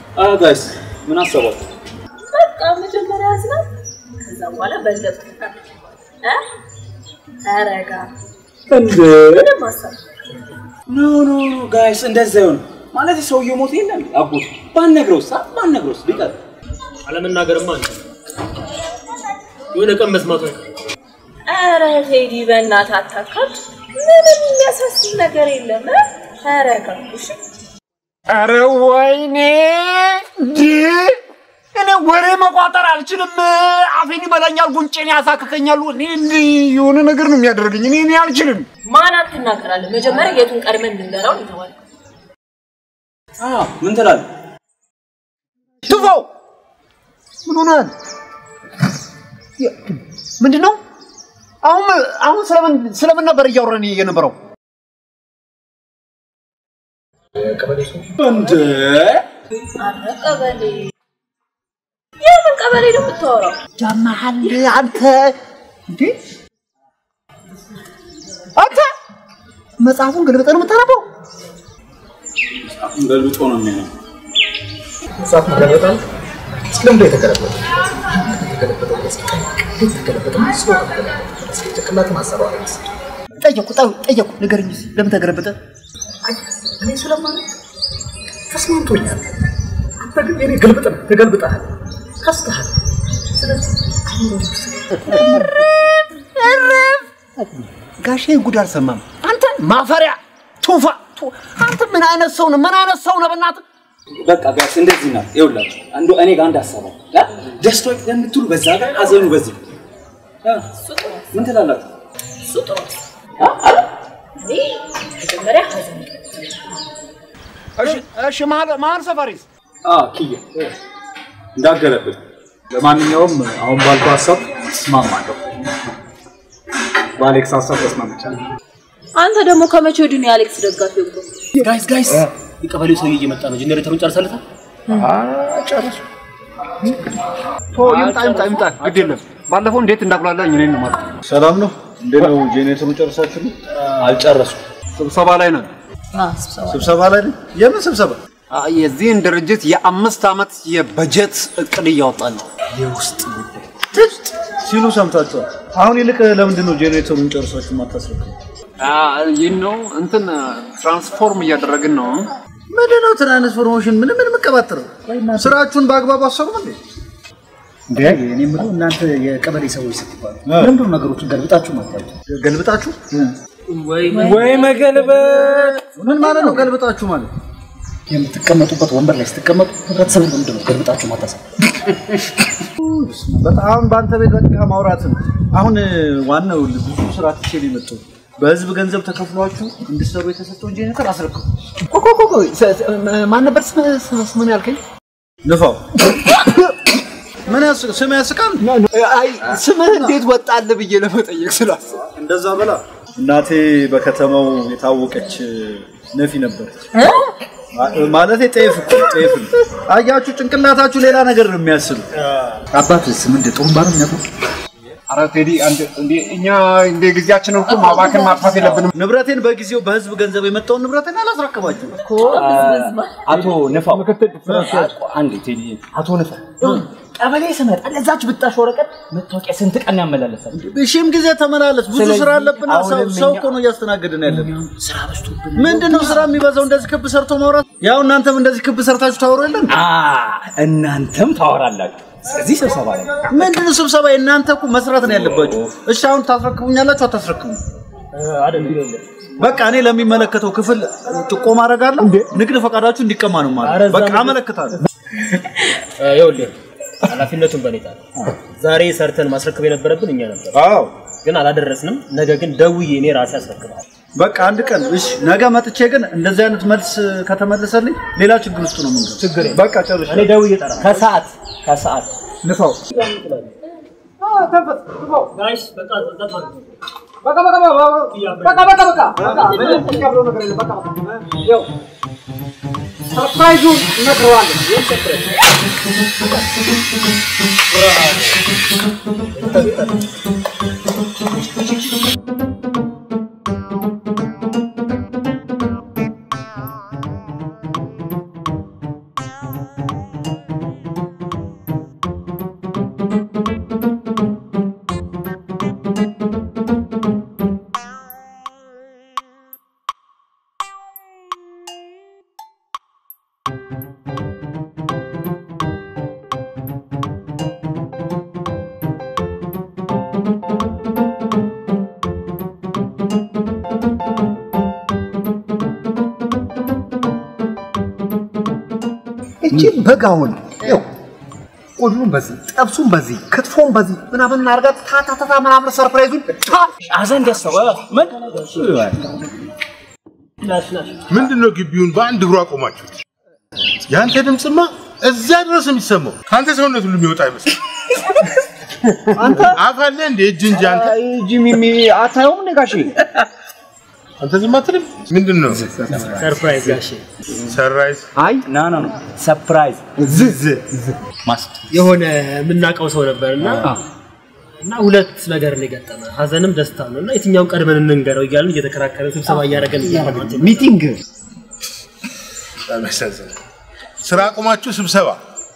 ጋይስ ምን አሰባችሁ? በቃ መጀመሪያ ያዝናል፣ ከዛ በኋላ በለጥ እ ተረጋ እንዴ ምንም ሀሳብ ኖ ኖ ኖ ጋይስ እንደዛ ይሆን ማለት ሰውየው ሞት የለም አጎት ባነግረውስ አ ባነግረውስ ቢቀር አለመናገርማ አንተ የሆነ ቀን መስማቱ ኧረ ቴዲ በእናትህ አታካብድ። ምንም የሚያሳስብ ነገር የለም። እ? ተረጋጉ እሺ? ኧረ ወይኔ እንዴ! እኔ ወሬ መቋጠር አልችልም። አፌን ይበላኛል፣ ጉንጬን ያሳክከኛል። እኔ እንዲህ የሆነ ነገር ነው የሚያደርገኝ። እኔ እኔ አልችልም። ማን አትናገራለህ? መጀመሪያ የቱን ቀድመን እንንገረው ይተዋል። አ ምን ትላለህ? ትፈው ምን ሆናል? ምንድን ነው አሁን አሁን ስለምን ስለምን ነበር እያወራን የነበረው? እንዴ አረ ቀበሌ የምን ቀበሌ ነው የምታወራው? ያመሃል አንተ እንዴ አንተ መጽሐፉን ገልብጠህ ነው የምታነበው? ገልብጦ ነው የሚሆነው። መጽሐፍ መገለበጣል። እስኪ ለምንድን ነው የተገለበጠው? የተገለበጠው እስኪ እንዴት ተገለበጠ? መስሎ ተገለበጠ። እስኪ ጭንቅላት ማሰብ አለ መሰለኝ። ጠየቁ ጠ- ጠየቁ ንገረኝ እስኪ ለምን ተገለበጠ? አይ እኔ ስለማለት ተስማምቶኛል። አንተ ግን የኔ ግልብጥ ነህ፣ ተገልብጠሃል፣ ከስተሃል። ስለዚህ ጋሼ ጉድ አልሰማም። አንተ ማፈሪያ ቱፋ ቱ- አንተ ምን አይነት ሰው ነህ? ምን አይነት ሰው ነህ? በእናትህ በቃ ጋይስ እንደዚህ ናት። ይኸውላችሁ አንዱ እኔ ጋር አንድ ሀሳብ አለ። አ? ደስታው የምትሉ በዛ ጋር ሀዘኑ በዚህ አ? ምን ትላላችሁ? እሱ ጥሩ ነው። እኔ መጀመሪያ ሀዘን እሺ እሺ መሀል መሀል ሰፈሪስ አ ኪያ እንዳገለብጥ ለማንኛውም አሁን ባልኩ ሀሳብ እስማማለሁ። በአሌክስ ሀሳብ ተስማምቻለሁ። አንተ ደግሞ ከመቼ ወዲህ ነው የአሌክስ ደጋፊ እኮ? ጋይስ ጋይስ የቀበሌው ሰውዬ እየመጣ ነው። ጀነሬተሩን ጨርሰለታል። ጨረሱ። ቶ ይምጣ ይምጣ ይምጣ ግድ የለም ባለፈው እንዴት እንዳቁላላኝ እኔን ነው ማለት ሰላም ነው? እንዴት ነው? ጄኔሬተሩን ጨርሳችሁ ነው? አልጨረሱም። ስብሰባ ላይ ነን ስብሰባ ላይ ነው? የምን ስብሰባ? አ፣ የዚህን ድርጅት የአምስት ዓመት የበጀት እቅድ እያወጣን ነው የውስጥ ጉዳይ ሲሉ ሰምታችኋል። አሁን ይልቅ ለምንድን ነው ጄኔሬተሩን ጨርሳችሁ የማታስረክቡ? አ፣ ይህ ነው እንትን ትራንስፎርም እያደረግን ነው ምንድን ነው ትራንስፎርሜሽን? ምን ምን የምቀባጥረው? ስራችሁን በአግባቡ አሰሩም እንዴ? እንዴ እኔ የምለው እናንተ የቀበሌ ሰዎች ስትባሉ ለምንድን ነው ነገሮችን ገልብጣችሁ ማታችሁ? ገልብጣችሁ ወይ መገልበጥ ምን ማለት ነው? ገልብጣችሁ ማለት የምትቀመጡበት ወንበር ላይ ስትቀመጡ ህብረተሰብን ለምንድን ነው ገልብጣችሁ ማታሰብ? በጣም በአንተ ቤት በቃ ማውራት ነው። አሁን ዋናው ብዙ ስራ ትቼ ነው የመጣሁት። በህዝብ ገንዘብ ተከፍሏችሁ እንድትሰሩ የተሰጠውን ጄኔሬተር አስረክቡ። ቆይ ቆይ ቆይ ቆይ ስ- ስ- ማን ነበር ስም- ስም- ስምን ያልከኝ ንፋው ምን ያስ ስም ያስቃል? አይ ስምህ እንዴት ወጣልህ ብዬ ለመጠየቅ ስላሰብኩ እንደዛ በላ እናቴ በከተማው የታወቀች ነፊ ነበረች። ማለት ጤፍ እኮ ጤፍ ነው። አያችሁ፣ ጭንቅላታችሁ ሌላ ነገር ነው የሚያስቡ። አባትስ ምንድን ጥሩምባ ነው የሚያውቀው? ኧረ ቴዲ አንድ እንዴ እኛ እንደ ጊዜያችንን እኮ ማባከን ማጥፋት የለብንም ንብረቴን በጊዜው በህዝብ ገንዘብ የመጣውን ንብረቴን አላስረክባችሁ። አቶ ንፋው አንዴ ቴዲ አቶ ንፋው ቀበሌ ስመጣ ለዛች ብጣሽ ወረቀት መታወቂያ ስንት ቀን ያመላለሳል? ሺህም ጊዜ ተመላለስ። ብዙ ስለዚህ ስራ አለብን። ሰው አሁንም ሰው እኛ- እኮ ነው እያስተናገድን ያለን። ምንድን ነው ስራ የሚበዛው? እንደዚህ ክብ ሰርቶ ማውራት። ያው እናንተም እንደዚህ ክብ ሰርታችሁ ታወሩ የለን? አ እናንተም ታወራላችሁ። ስለዚህ ስብሰባ ላይ ምንድን ነው ስብሰባ? የእናንተ እኮ መስራት ነው ያለባችሁ። እሺ አሁን ታስረክቡኛላችሁ አታስረክቡ? በቃ እኔ ለሚመለከተው ክፍል ጥቆማ አደርጋለሁ። ንግድ ፈቃዳችሁ እንዲቀማ ነው ማለት በቃ አመለክታለሁ። ይኸውልህ ኃላፊነቱን በኔ ጣል። ዛሬ ሰርተን ማስረከብ የነበረብን እኛ ነበር፣ አዎ ግን አላደረስንም። ነገ ግን ደውዬ እኔ ራሴ አስረክባለሁ። በቃ አንድ ቀን እሺ፣ ነገ መጥቼ ግን እንደዚህ አይነት መልስ ከተመለሰልኝ ሌላ ችግር ውስጥ ነው የምንገባው። ችግር የለም። በቃ ጨርሼ እኔ ደውዬ እጠራለሁ። ከሰዓት ከሰዓት ንፋው ጋይስ በቃ በቃ ሰርፕራይዙን እነግረዋለሁ እቺ በጋውን ይኸው ቆሉን በዚህ ጠብሱን በዚህ ክትፎን በዚህ ምናምን እናርጋት ታታታታ ምናምን ሰርፕራይዙን ታ አዘን ደሰው ምን ምንድን ነው ግቢውን በአንድ እግሩ አቆማችሁት? የአንተ ድምፅማ እዛ ድረስ የሚሰማው ከአንተ ሰውነት ሁሉ የሚወጣ አይመስል አንተ አፍ አለ እንደ እጅ እንጂ አንተ ጂሚሚ አታየውም እንዴ ጋሼ? አንተ ዝም አትልም? ምንድን ነው ሰርፕራይዝ ጋሼ ሰራይዝ? አይ ና ና ና ሰርፕራይዝ ዝዝ ማስት የሆነ የምናውቀው ሰው ነበር እና እና ሁለት ነገር ነው የገጠመ ሀዘንም ደስታ ነው እና የትኛውን ቀድመን እንንገረው እያልን እየተከራከረን ስብሰባ እያደረገን እያለን ሚቲንግ በጣም ያሳዝናል። ስራ አቁማችሁ ስብሰባ፣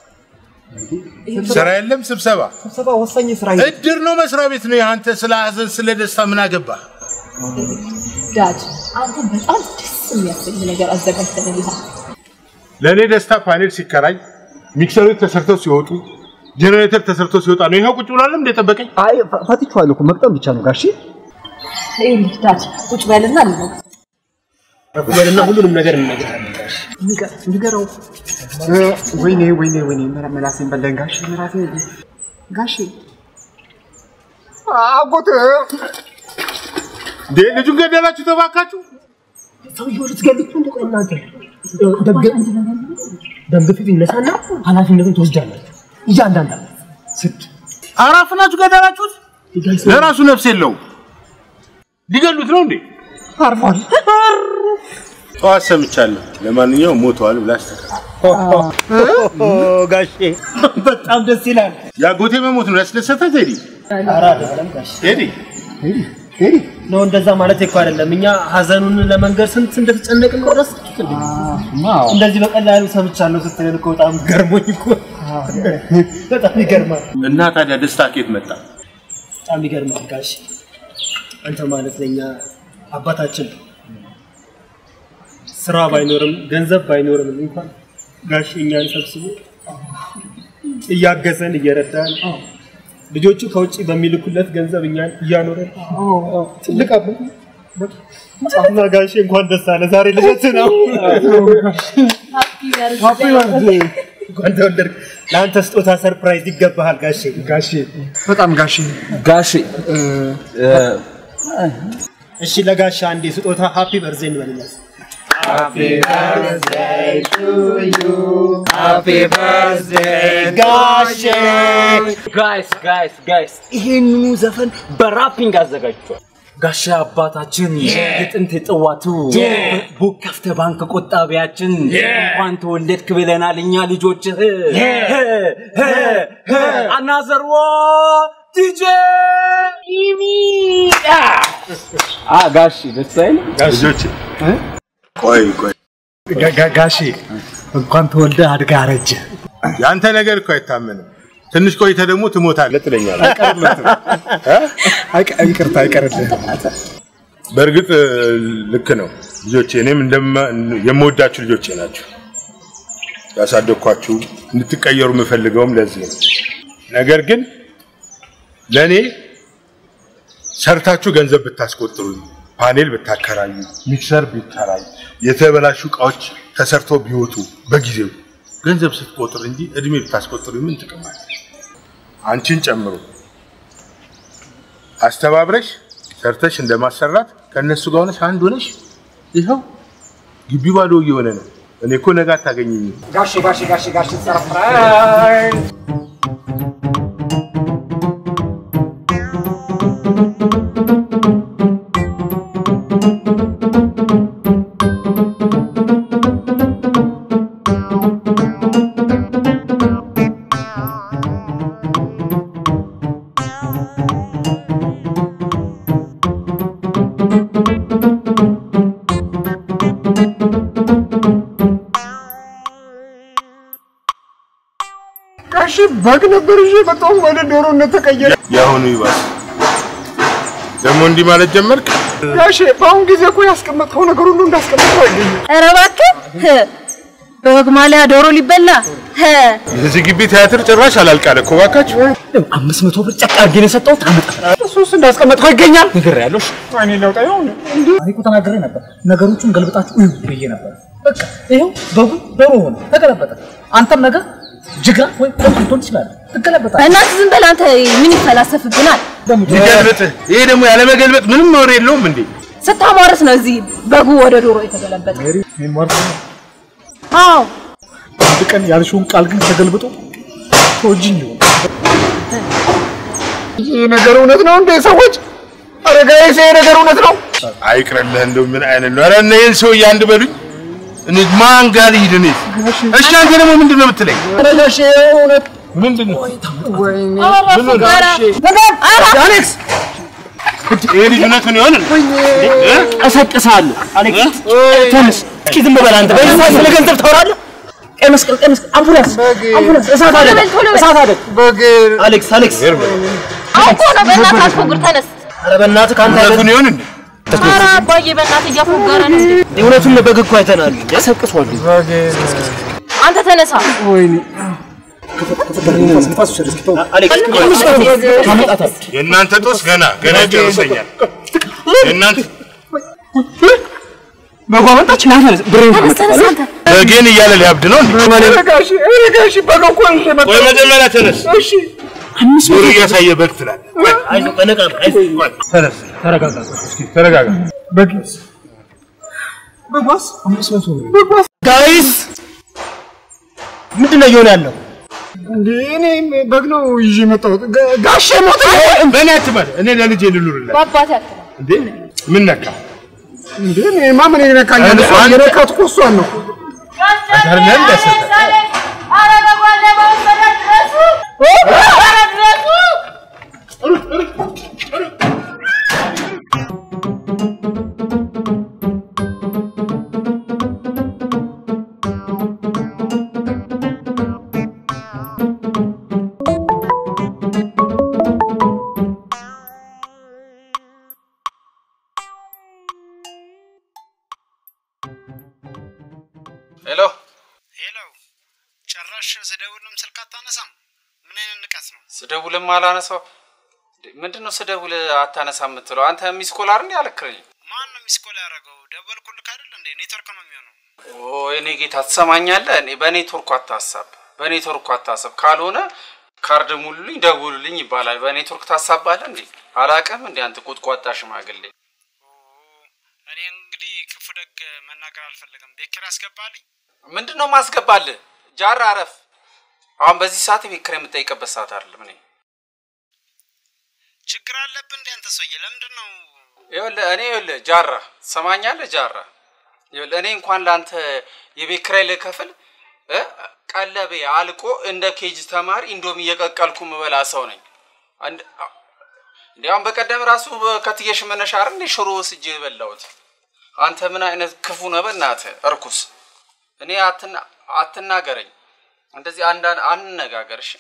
ስራ የለም ስብሰባ። ስብሰባ ወሳኝ ስራ እድር ነው መስሪያ ቤት ነው። የአንተ ስለ ሀዘን ስለ ደስታ ምን አገባ? ዳድ አንተ በጣም ደስ የሚያሰኝ ነገር አዘጋጅተንልሃል። ለእኔ ደስታ ፓኔል ሲከራይ ሚክሰሮች ተሰርተው ሲወጡ ጄኔሬተር ተሰርቶ ሲወጣ ነው። ይኸው ቁጭ ብሏል እንደ ጠበቀኝ። አይ ፈትቼዋለሁ እኮ መቅጠም ብቻ ነው ጋሼ ይኸውልህ ዳድ ቁጭ በልና ልነግርህ ረኩበልና ሁሉንም ነገር እንነግራለን ጋሼ ንገረው ወይኔ ወይኔ ወይኔ መላሴን በላኝ ጋሼ መላሴ ጋሼ አጎት እንዴ ልጁን ገደላችሁ ተባካችሁ። ሰውየው ልትገሉት እንደ ቆይ እናንተ ደም ግፊት ይነሳና ኃላፊነቱን ትወስዳላችሁ እያንዳንዳችሁ ስድ አራፍናችሁ ገደላችሁት። ለራሱ ነፍስ የለውም። ሊገሉት ነው እንዴ? አርፏል ጠዋት ሰምቻለሁ። ለማንኛውም ሞተዋል ብላ አስተካክል። ጋሼ በጣም ደስ ይላል የአጎቴ መሞት ነው ያስደሰተ ቴዲ? ኧረ አይደለም ጋሼ ቴዲ ነው እንደዛ ማለት እኮ አይደለም እኛ ሀዘኑን ለመንገር ስንት እንደተጨነቅን ነው ረሳችሁት እንዴ እንደዚህ በቀላሉ ሰምቻለሁ ስትለን እኮ በጣም ገርሞኝ እኮ በጣም ይገርማል እና ታዲያ ደስታ ኬት መጣ? በጣም ይገርማል ጋሽ አንተ ማለት ለኛ አባታችን ነው። ስራ ባይኖርም ገንዘብ ባይኖርም እንኳን ጋሽ እኛን ሰብስቦ እያገዘን እየረዳን ልጆቹ ከውጭ በሚልኩለት ገንዘብ እኛን እያኖረን ትልቅ አባት እና ጋሽ እንኳን ደስ አለ። ዛሬ ልደት ነው። እንኳን ተወለድክ። ለአንተ ስጦታ ሰርፕራይዝ ይገባሃል ጋሼ። ጋሼ በጣም ጋሼ ጋሼ እሺ ለጋሻ አንዴ ስጦታ ሃፒ በርዝዴይ እንበልለት። ጋይስ ጋይስ ጋይስ ይሄንኑ ዘፈን በራፒንግ አዘጋጅቷል። ጋሻ አባታችን የጥንት ጥዋቱ ቡክ ከፍተ ባንክ ቆጣቢያችን እንኳን ተወለድክ ብለናል እኛ ልጆችህ አናዘርዎ ዲጄ አ ጋሺ ደስ አይልም? ልጆች ቆይ ቆይ ጋሼ እንኳን ተወልደ አድጋ አረጀ የአንተ ነገር እኮ አይታመንም። ትንሽ ቆይተ ደግሞ ትሞታለህ ትለኛለህ። ይቅርታ አይቀርልህ በእርግጥ ልክ ነው ልጆቼ፣ እኔም እንደማ- የምወዳችሁ ልጆቼ ናቸው። ያሳደግኳችሁ እንድትቀየሩ የምፈልገውም ለዚህ ነው። ነገር ግን ለእኔ ሰርታችሁ ገንዘብ ብታስቆጥሩ፣ ፓኔል ብታከራዩ፣ ሚክሰር ቢከራይ፣ የተበላሹ እቃዎች ተሰርተው ቢወጡ በጊዜው ገንዘብ ስትቆጥር እንጂ እድሜ ብታስቆጥሩ ምን ጥቅም አለ? አንቺን ጨምሮ አስተባብረሽ ሰርተሽ እንደማሰራት ከእነሱ ጋር ሆነሽ አንድ ሆነሽ ይኸው ግቢ ባዶ እየሆነ ነው። እኔ እኮ ነገ አታገኘኝም። ጋሼ ጋሼ ጋሼ ጋሼ ሰርፕራይዝ ጋሼ በግ ነበር ይዤ በጣም ወደ ዶሮነት ተቀየረ የአሁኑ ይባስ ደግሞ እንዲህ ማለት ጀመርክ። ጋሼ በአሁን ጊዜ እኮ ያስቀመጥከው ነገር ሁሉ እንዳስቀመጥከው አይገኝም ኧረ እባክህ በወግ ማሊያ ዶሮ ሊበላ ህ እዚህ ግቢ ቲያትር ጭራሽ አላልቃለ እኮ እባካችሁ። አምስት መቶ ብር ጨቅ አድርጌ ነው የሰጠሁት። አመጣ እሱስ እንዳስቀመጥከው ይገኛል ንግር ያለሽ እኔ ለውጣ ይሆን እኔ እኮ ተናግሬ ነበር። ነገሮቹን ገልብጣችሁ እዩ ብዬ ነበር። በቃ ይኸው በጉ ዶሮ ሆነ ተገለበጠ። አንተም ነገር ጅግራ ወይ ቆም ልትሆን ትችላለህ። ትገለበጣለህ። በእናትህ ዝም በል አንተ። ምን ይፈላሰፍብናል? ይገልብጥ። ይሄ ደግሞ ያለመገልበጥ ምንም ወሬ የለውም እንዴ? ስታሟርት ነው እዚህ በጉ ወደ ዶሮ የተገለበጠ። አዎ አንድ ቀን ያልሽውን ቃል ግን ተገልብጦ ተወጅኝ ይሆን ይህ ነገር እውነት ነው እንዴ ሰዎች? ኧረ ጋይስ ይሄ ነገር እውነት ነው? አይቅርልህ እንደው ምን አይነት ነው? ኧረ እነ ይህን ሰውዬ አንድ በሉኝ። እኔ ማን ጋር ልሂድ እኔ? እሺ አንተ ደግሞ ምንድን ነው የምትለኝ? ረጋሽ እውነት ምንድን ነው? አሌክስ ይሄ ልጅ እውነቱን ይሆን እንዴ? እ? ቀሰቅሳለሁ። አሌክስ ተነስ። እስኪ ዝም በል አንተ። በዚህ ሰዓት ስለ ገንዘብ ታወራለህ? ቀይ መስቀል፣ ቀይ መስቀል፣ አምቡላንስ፣ አምቡላንስ፣ እሳት አደጋ፣ እሳት አደጋ። አሌክስ፣ አሌክስ፣ አውቆ ነው። በእናትህ አትፎግር፣ ተነስ። ኧረ በእናትህ ከአንተ እውነቱን ይሆን እንዴ? ኧረ አባዬ በእናትህ እያፎገረ ነው እንዴ? እውነቱን በግ እኮ አይተናል። ቀሰቅሷል። አንተ ተነሳ። አሌክስ፣ የእናንተ ጦስ ገና ገና ይጨርሰኛል። የእናንተ በጓመጣች ና ተነስ። ብሬን ተነስ፣ ተነስ አንተ። በጌን እያለ ሊያብድ ነው እንዴ? ረጋሽ ረጋሽ በግ እኮ ነው የመጣው። ቆይ መጀመሪያ ተነስ። እሺ ዞር እያሳየ በግ ትላለህ። አይዞህ፣ በነቃ ነው። አይዞህ። ተነስ፣ ተረጋጋ። እስኪ ተረጋጋ። በግስ በጓስ አምስት መቶ ብር ጋይስ ምንድን ነው እየሆነ ያለው? እንዴ እኔ በግ ነው ይዤ የመጣሁት። ጋ- ጋሼ ሞተ። በእኔ አትበል። እኔ ለልጄ ልኑርለት በአባቴ አትበል። እንዴ? ምን ነካ? እንዴ እኔማ ምን ይነካኛል? አንተ- እሷን የነካት እኮ እሷን ነው። አይደለም እንዳሰጠ ሄሎ ሄሎ፣ ጭራሽ ስደውልም ስልክ አታነሳም። ምን አይነት ንቀት ነው? ስደውልም አላነሳው። ምንድን ነው ስደውል አታነሳ የምትለው? አንተ ሚስኮላር እንዲ አልክረኝ። ማን ነው ሚስኮል ያደረገው? ደወልኩልክ አይደል እንዴ? ኔትወርክ ነው የሚሆነው። ኦ እኔ ጌታ ትሰማኛለህ? እኔ በኔትወርኩ አታሳብ፣ በኔትወርኩ አታሳብ። ካልሆነ ካርድ ሙሉልኝ፣ ደውሉልኝ ይባላል። በኔትወርክ ታሳባለህ እንዴ? አላቅም እንዴ አንተ ቁጥቋጣ ሽማግሌ። እኔ እንግዲህ ክፉ ደግ መናገር አልፈለግም። ቤት ኪራይ አስገባልኝ። ምንድን ነው ማስገባልህ? ጃራ አረፍ። አሁን በዚህ ሰዓት የቤት ኪራይ የምጠይቅበት ሰዓት አይደለም። እኔ ችግር አለብህ እንዴ አንተ ሰውዬ? ለምንድን ነው ይኸውልህ እኔ ይኸውልህ ጃራ ትሰማኛለህ? ጃራ ይኸውልህ እኔ እንኳን ለአንተ የቤት ኪራይ ልከፍል እ ቀለቤ አልቆ እንደ ኬጅ ተማሪ እንዶም እየቀቀልኩ ምበላ ሰው ነኝ። አንድ- እንዲያውም በቀደም ራሱ ከትየሽ መነሻ አይደል እንደ ሽሮ ወስጄ የበላሁት። አንተ ምን አይነት ክፉ ነህ በእናትህ እርኩስ። እኔ አትና አትናገረኝ እንደዚህ አንድ አንነጋገር እሺ።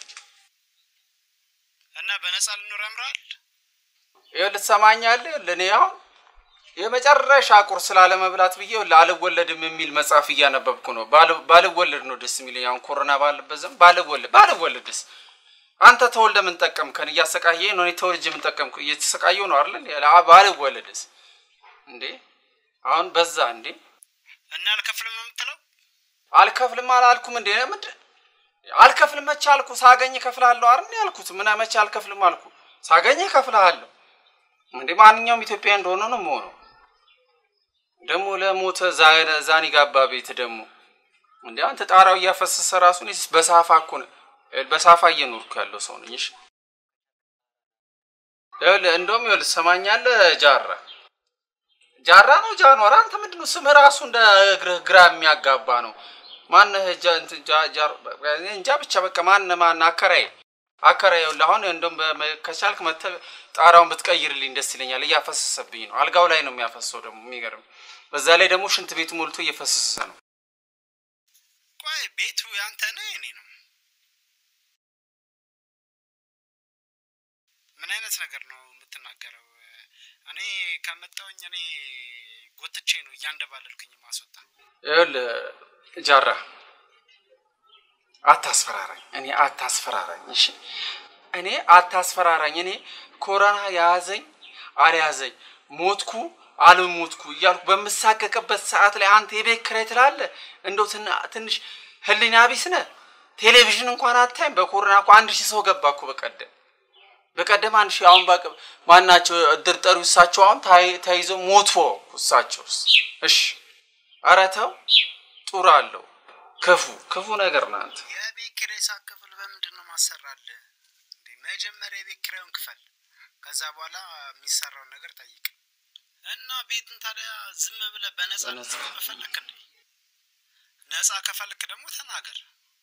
እና በነፃ ልኖር ያምራል? ይኸውልህ ትሰማኛለህ? ይኸውልህ እኔ አሁን የመጨረሻ ቁርስ ላለመብላት ብዬ ይኸውልህ አልወለድም የሚል መጽሐፍ እያነበብኩ ነው። ባል- ባልወለድ ነው ደስ የሚለኝ። አሁን ኮሮና ባለበት ዘመን ባልወለድ ባልወለድስ አንተ ተወልደ ምን ጠቀምከን? እያሰቃየህ ነው። እኔ ተወልጄ ምን ጠቀምኩ? እየተሰቃየሁ ነው አይደል? እንዴ? አ- ባልወለድስ እንዴ? አሁን በዛ እንዴ? እና አልከፍልም ነው የምትለው? አልከፍልም አላልኩም እንዴ? ምንድን አልከፍልም መቼ አልኩ? ሳገኝ እከፍልሃለሁ አይደል ያልኩት? ምን መቼ አልከፍልም አልኩ? ሳገኝ እከፍልሃለሁ። እንዴ ማንኛውም ኢትዮጵያ እንደሆነ ነው የምሆነው። ደግሞ ለሞተ ዛ- ዛኒ ጋባ ቤት ደግሞ እንዴ አንተ ጣራው እያፈሰሰ ራሱ እኔስ በሳፋ እኮ ነው በሳፋ እየኖርኩ ያለው ሰው ነኝ። እሺ ይኸውልህ እንደውም ይኸውልህ ትሰማኛለህ ጃራ ጃራ ነው ጃንዋር አንተ ምንድን ነው ስምህ ራሱ እንደ እግርህ ግራ የሚያጋባ ነው። ማነህ ጃ- እንትን ጃ- ጃር- እኔ እንጃ ብቻ በቃ ማነህ ማነህ አከራይ አከራይ ይኸውልህ አሁን እንደውም በ- ከቻልክ መተህ ጣራውን ብትቀይርልኝ ደስ ይለኛል። እያፈሰሰብኝ ነው። አልጋው ላይ ነው የሚያፈሰው ደግሞ የሚገርም። በዛ ላይ ደግሞ ሽንት ቤቱ ሞልቶ እየፈሰሰ ነው። ቆይ ቤቱ ያንተ ነው የኔ ነው? ምን አይነት ነገር ነው የምትናገረው? እኔ ከመጣሁኝ እኔ ጎትቼ ነው እያንደባለልኩኝ ማስወጣ። ይኸውልህ ጃራ አታስፈራራኝ። እኔ አታስፈራራኝ። እሺ እኔ አታስፈራራኝ። እኔ ኮሮና የያዘኝ አልያዘኝ ሞትኩ አልሞትኩ እያልኩ በምሳቀቅበት ሰዓት ላይ አንተ የቤት ኪራይ ትላለህ። እንደው ትና- ትንሽ ህሊና ቢስ ነህ። ቴሌቪዥን እንኳን አታይም። በኮሮና እኮ አንድ ሺህ ሰው ገባ እኮ በቀደም በቀደም አንድ ሺህ አሁን በቅ ማናቸው እድር ጠሪው እሳቸው አሁን ታይ- ተይዘው ሞቶ እሳቸውስ። እሺ ኧረ ተው ጡር አለው ክፉ ክፉ ነገር ነው አንተ የቤት ኪራይ ሳትከፍል በምንድን ነው ማሰራልህ? እንዴ መጀመሪያ የቤት ኪራዩን ክፈል፣ ከዛ በኋላ የሚሰራውን ነገር ጠይቅ። እና ቤትን ታዲያ ዝም ብለህ በነፃ በነፃ። መፈለክ እንዴ? ነፃ ከፈልክ ደግሞ ተናገር።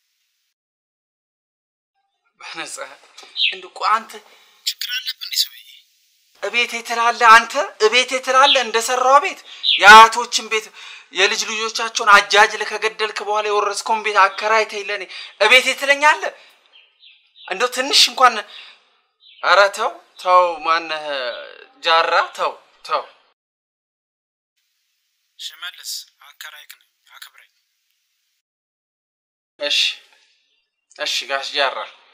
በነፃ እንደ እኮ አንተ ችግር አለብህ እንዴ ሰውዬ? እቤቴ ትላለህ አንተ እቤቴ ትላለህ እንደሰራው ቤት የአያቶችን ቤት የልጅ ልጆቻቸውን አጃጅለህ ከገደልክ በኋላ የወረስከውን ቤት አከራይተህ ለኔ እቤቴ ትለኛለህ። እንደው ትንሽ እንኳን ኧረ ተው ተው፣ ማነህ ጃራ ተው ተው። ሽመልስ አከራይክ ነኝ፣ አክብረኝ። እሺ እሺ ጋሽ ጃራ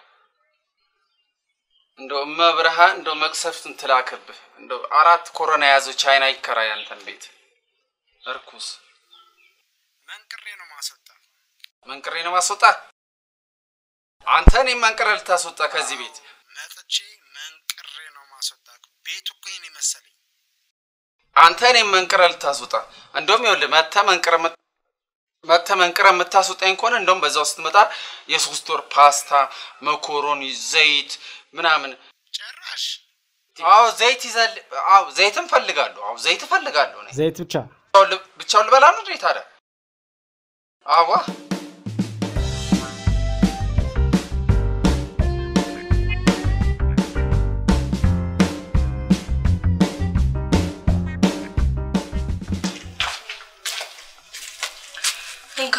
እንደው እመብርሃን እንደው መቅሰፍትን ትላክብህ። እንደው አራት ኮሮና የያዘው ቻይና ይከራይ አንተን ቤት እርኩስ መንቅሬ ነው ማስወጣ። መንቅሬ ነው ማስወጣ። አንተ እኔን መንቅሬ ልታስወጣ ከዚህ ቤት መጥቼ መንቅሬ ነው ማስወጣ። ቤቱ እኮ ይሄን መሰለኝ። አንተ እኔን መንቅሬ ልታስወጣ። እንደውም ይኸውልህ መተህ መንቅሬ የምት- መተህ መንቅሬ የምታስወጣኝ ከሆነ እንደውም በዛው ስትመጣ የሶስት ወር ፓስታ፣ መኮሮኒ፣ ዘይት ምናምን ጭራሽ አዎ ዘይት ይዘል አዎ ዘይትም ፈልጋለሁ። አዎ ዘይት እፈልጋለሁ እኔ ዘይት ብቻ ብቻውን ል- ብቻውን ልበላ ነው እንዴ ታዲያ? አዋ እንካ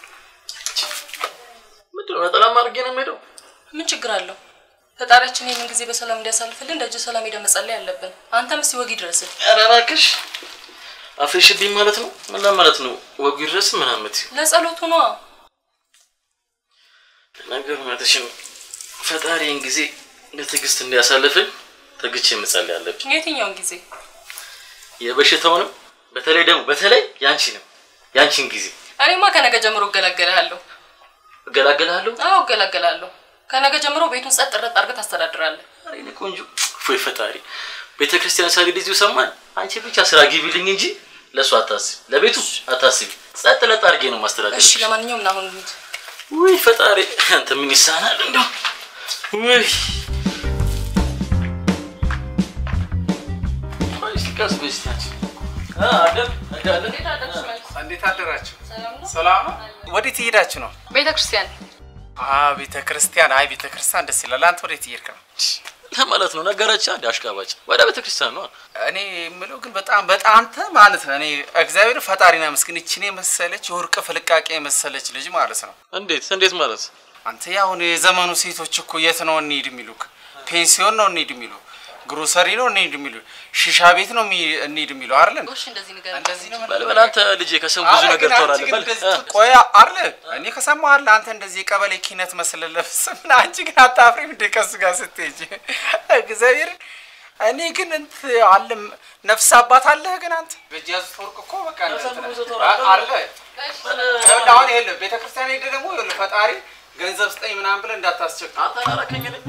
ምንድነው ነጠላማ አድርጌ ነው የምሄደው? ምን ችግር አለው? ፈጣሪያችን ይህንን ጊዜ በሰላም እንዲያሳልፍልን ደጅ ሰላም ሄደን መጸለይ አለብን። አንተም እስቲ ወግ ይድረስል። ኧረ እባክሽ አፍሽብኝ ማለት ነው። ምን ማለት ነው? ወጉ ይድረስ ምናምን ለጸሎቱ ነዋ። ነገሩ እውነትሽን ፈጣሪን ጊዜ በትዕግስት እንዲያሳልፍኝ ተግቼ መጸለይ አለብኝ። የትኛውን ጊዜ? የበሽታውንም በተለይ ደግሞ በተለይ ያንቺንም ያንቺን ጊዜ እኔማ ከነገ ጀምሮ እገላገላለሁ። እገላገላለሁ። አዎ እገላገላለሁ። ከነገ ጀምሮ ቤቱን ጸጥ ረጥ አድርገህ ታስተዳድራለህ። ኧረ የእኔ ቆንጆ ወይ ፈጣሪ ቤተ ክርስቲያን ሳልሄድ እዚሁ ሰማኝ። አንቺ ብቻ ስራ ግቢልኝ እንጂ ለእሱ አታስቢ፣ ለቤቱ አታስቢ። ጸጥ ለጥ አድርጌ ነው ማስተዳደር። እሺ፣ ለማንኛውም ና አሁን እንሂድ። ውይ ፈጣሪ አንተ ምን ይሳናል እንደው ውይ ቆይ እስኪ ቀስ በይ እስኪ አንቺ አ አደም አደም እንዴት አደራችሁ? ሰላም ነው? ወዴት እየሄዳችሁ ነው? ቤተ ክርስቲያን አ ቤተ ክርስቲያን። አይ ቤተ ክርስቲያን ደስ ይላል። አንተ ወዴት እየሄድክ ነው? ለማለት ነው ነገረች አንድ አሽቃባጭ ወደ ቤተ ክርስቲያን ነው እኔ የምለው ግን በጣም በጣም አንተ ማለት ነው። እኔ እግዚአብሔር ፈጣሪና ምስኪን እችን የመሰለች የወርቅ ፍልቃቄ የመሰለች ልጅ ማለት ነው። እንዴት እንዴት ማለት አንተ ያሁን የዘመኑ ሴቶች እኮ የት ነው እንሂድ የሚሉክ? ፔንሲዮን ነው እንሂድ የሚሉ፣ ግሮሰሪ ነው እንሂድ የሚሉ፣ ሺሻ ቤት ነው የሚ- እንሂድ የሚሉ አይደል? እሺ፣ እንደዚህ ንገር። እንደዚህ ነው በል በል አንተ ልጄ ከሰው ብዙ አረ ነገር ግን አንቺ ታወራለህ ግን በል እንደዚህ እ። ቆይ አለ እኔ ከሰማሁ አለ አንተ እንደዚህ የቀበሌ ኪነት መስለህ ለብሰህ ምን አንቺ ግን አታፍሪም እንደ ከሱ ጋር ስትሄጂ እግዚአብሔር እኔ ግን እንት አለ ነፍስ አባት አለህ ግን አንተ በእጅ ያዙት ወርቅ እኮ በቃ አለ ይኸውልህ አሁን ይኸውልህ ቤተ ክርስቲያን ሄደህ ደግሞ ይኸውልህ ፈጣሪ ገንዘብ ስጠኝ ምናምን ብለህ እንዳታስቸግር አንተ አላረከኝ እኔ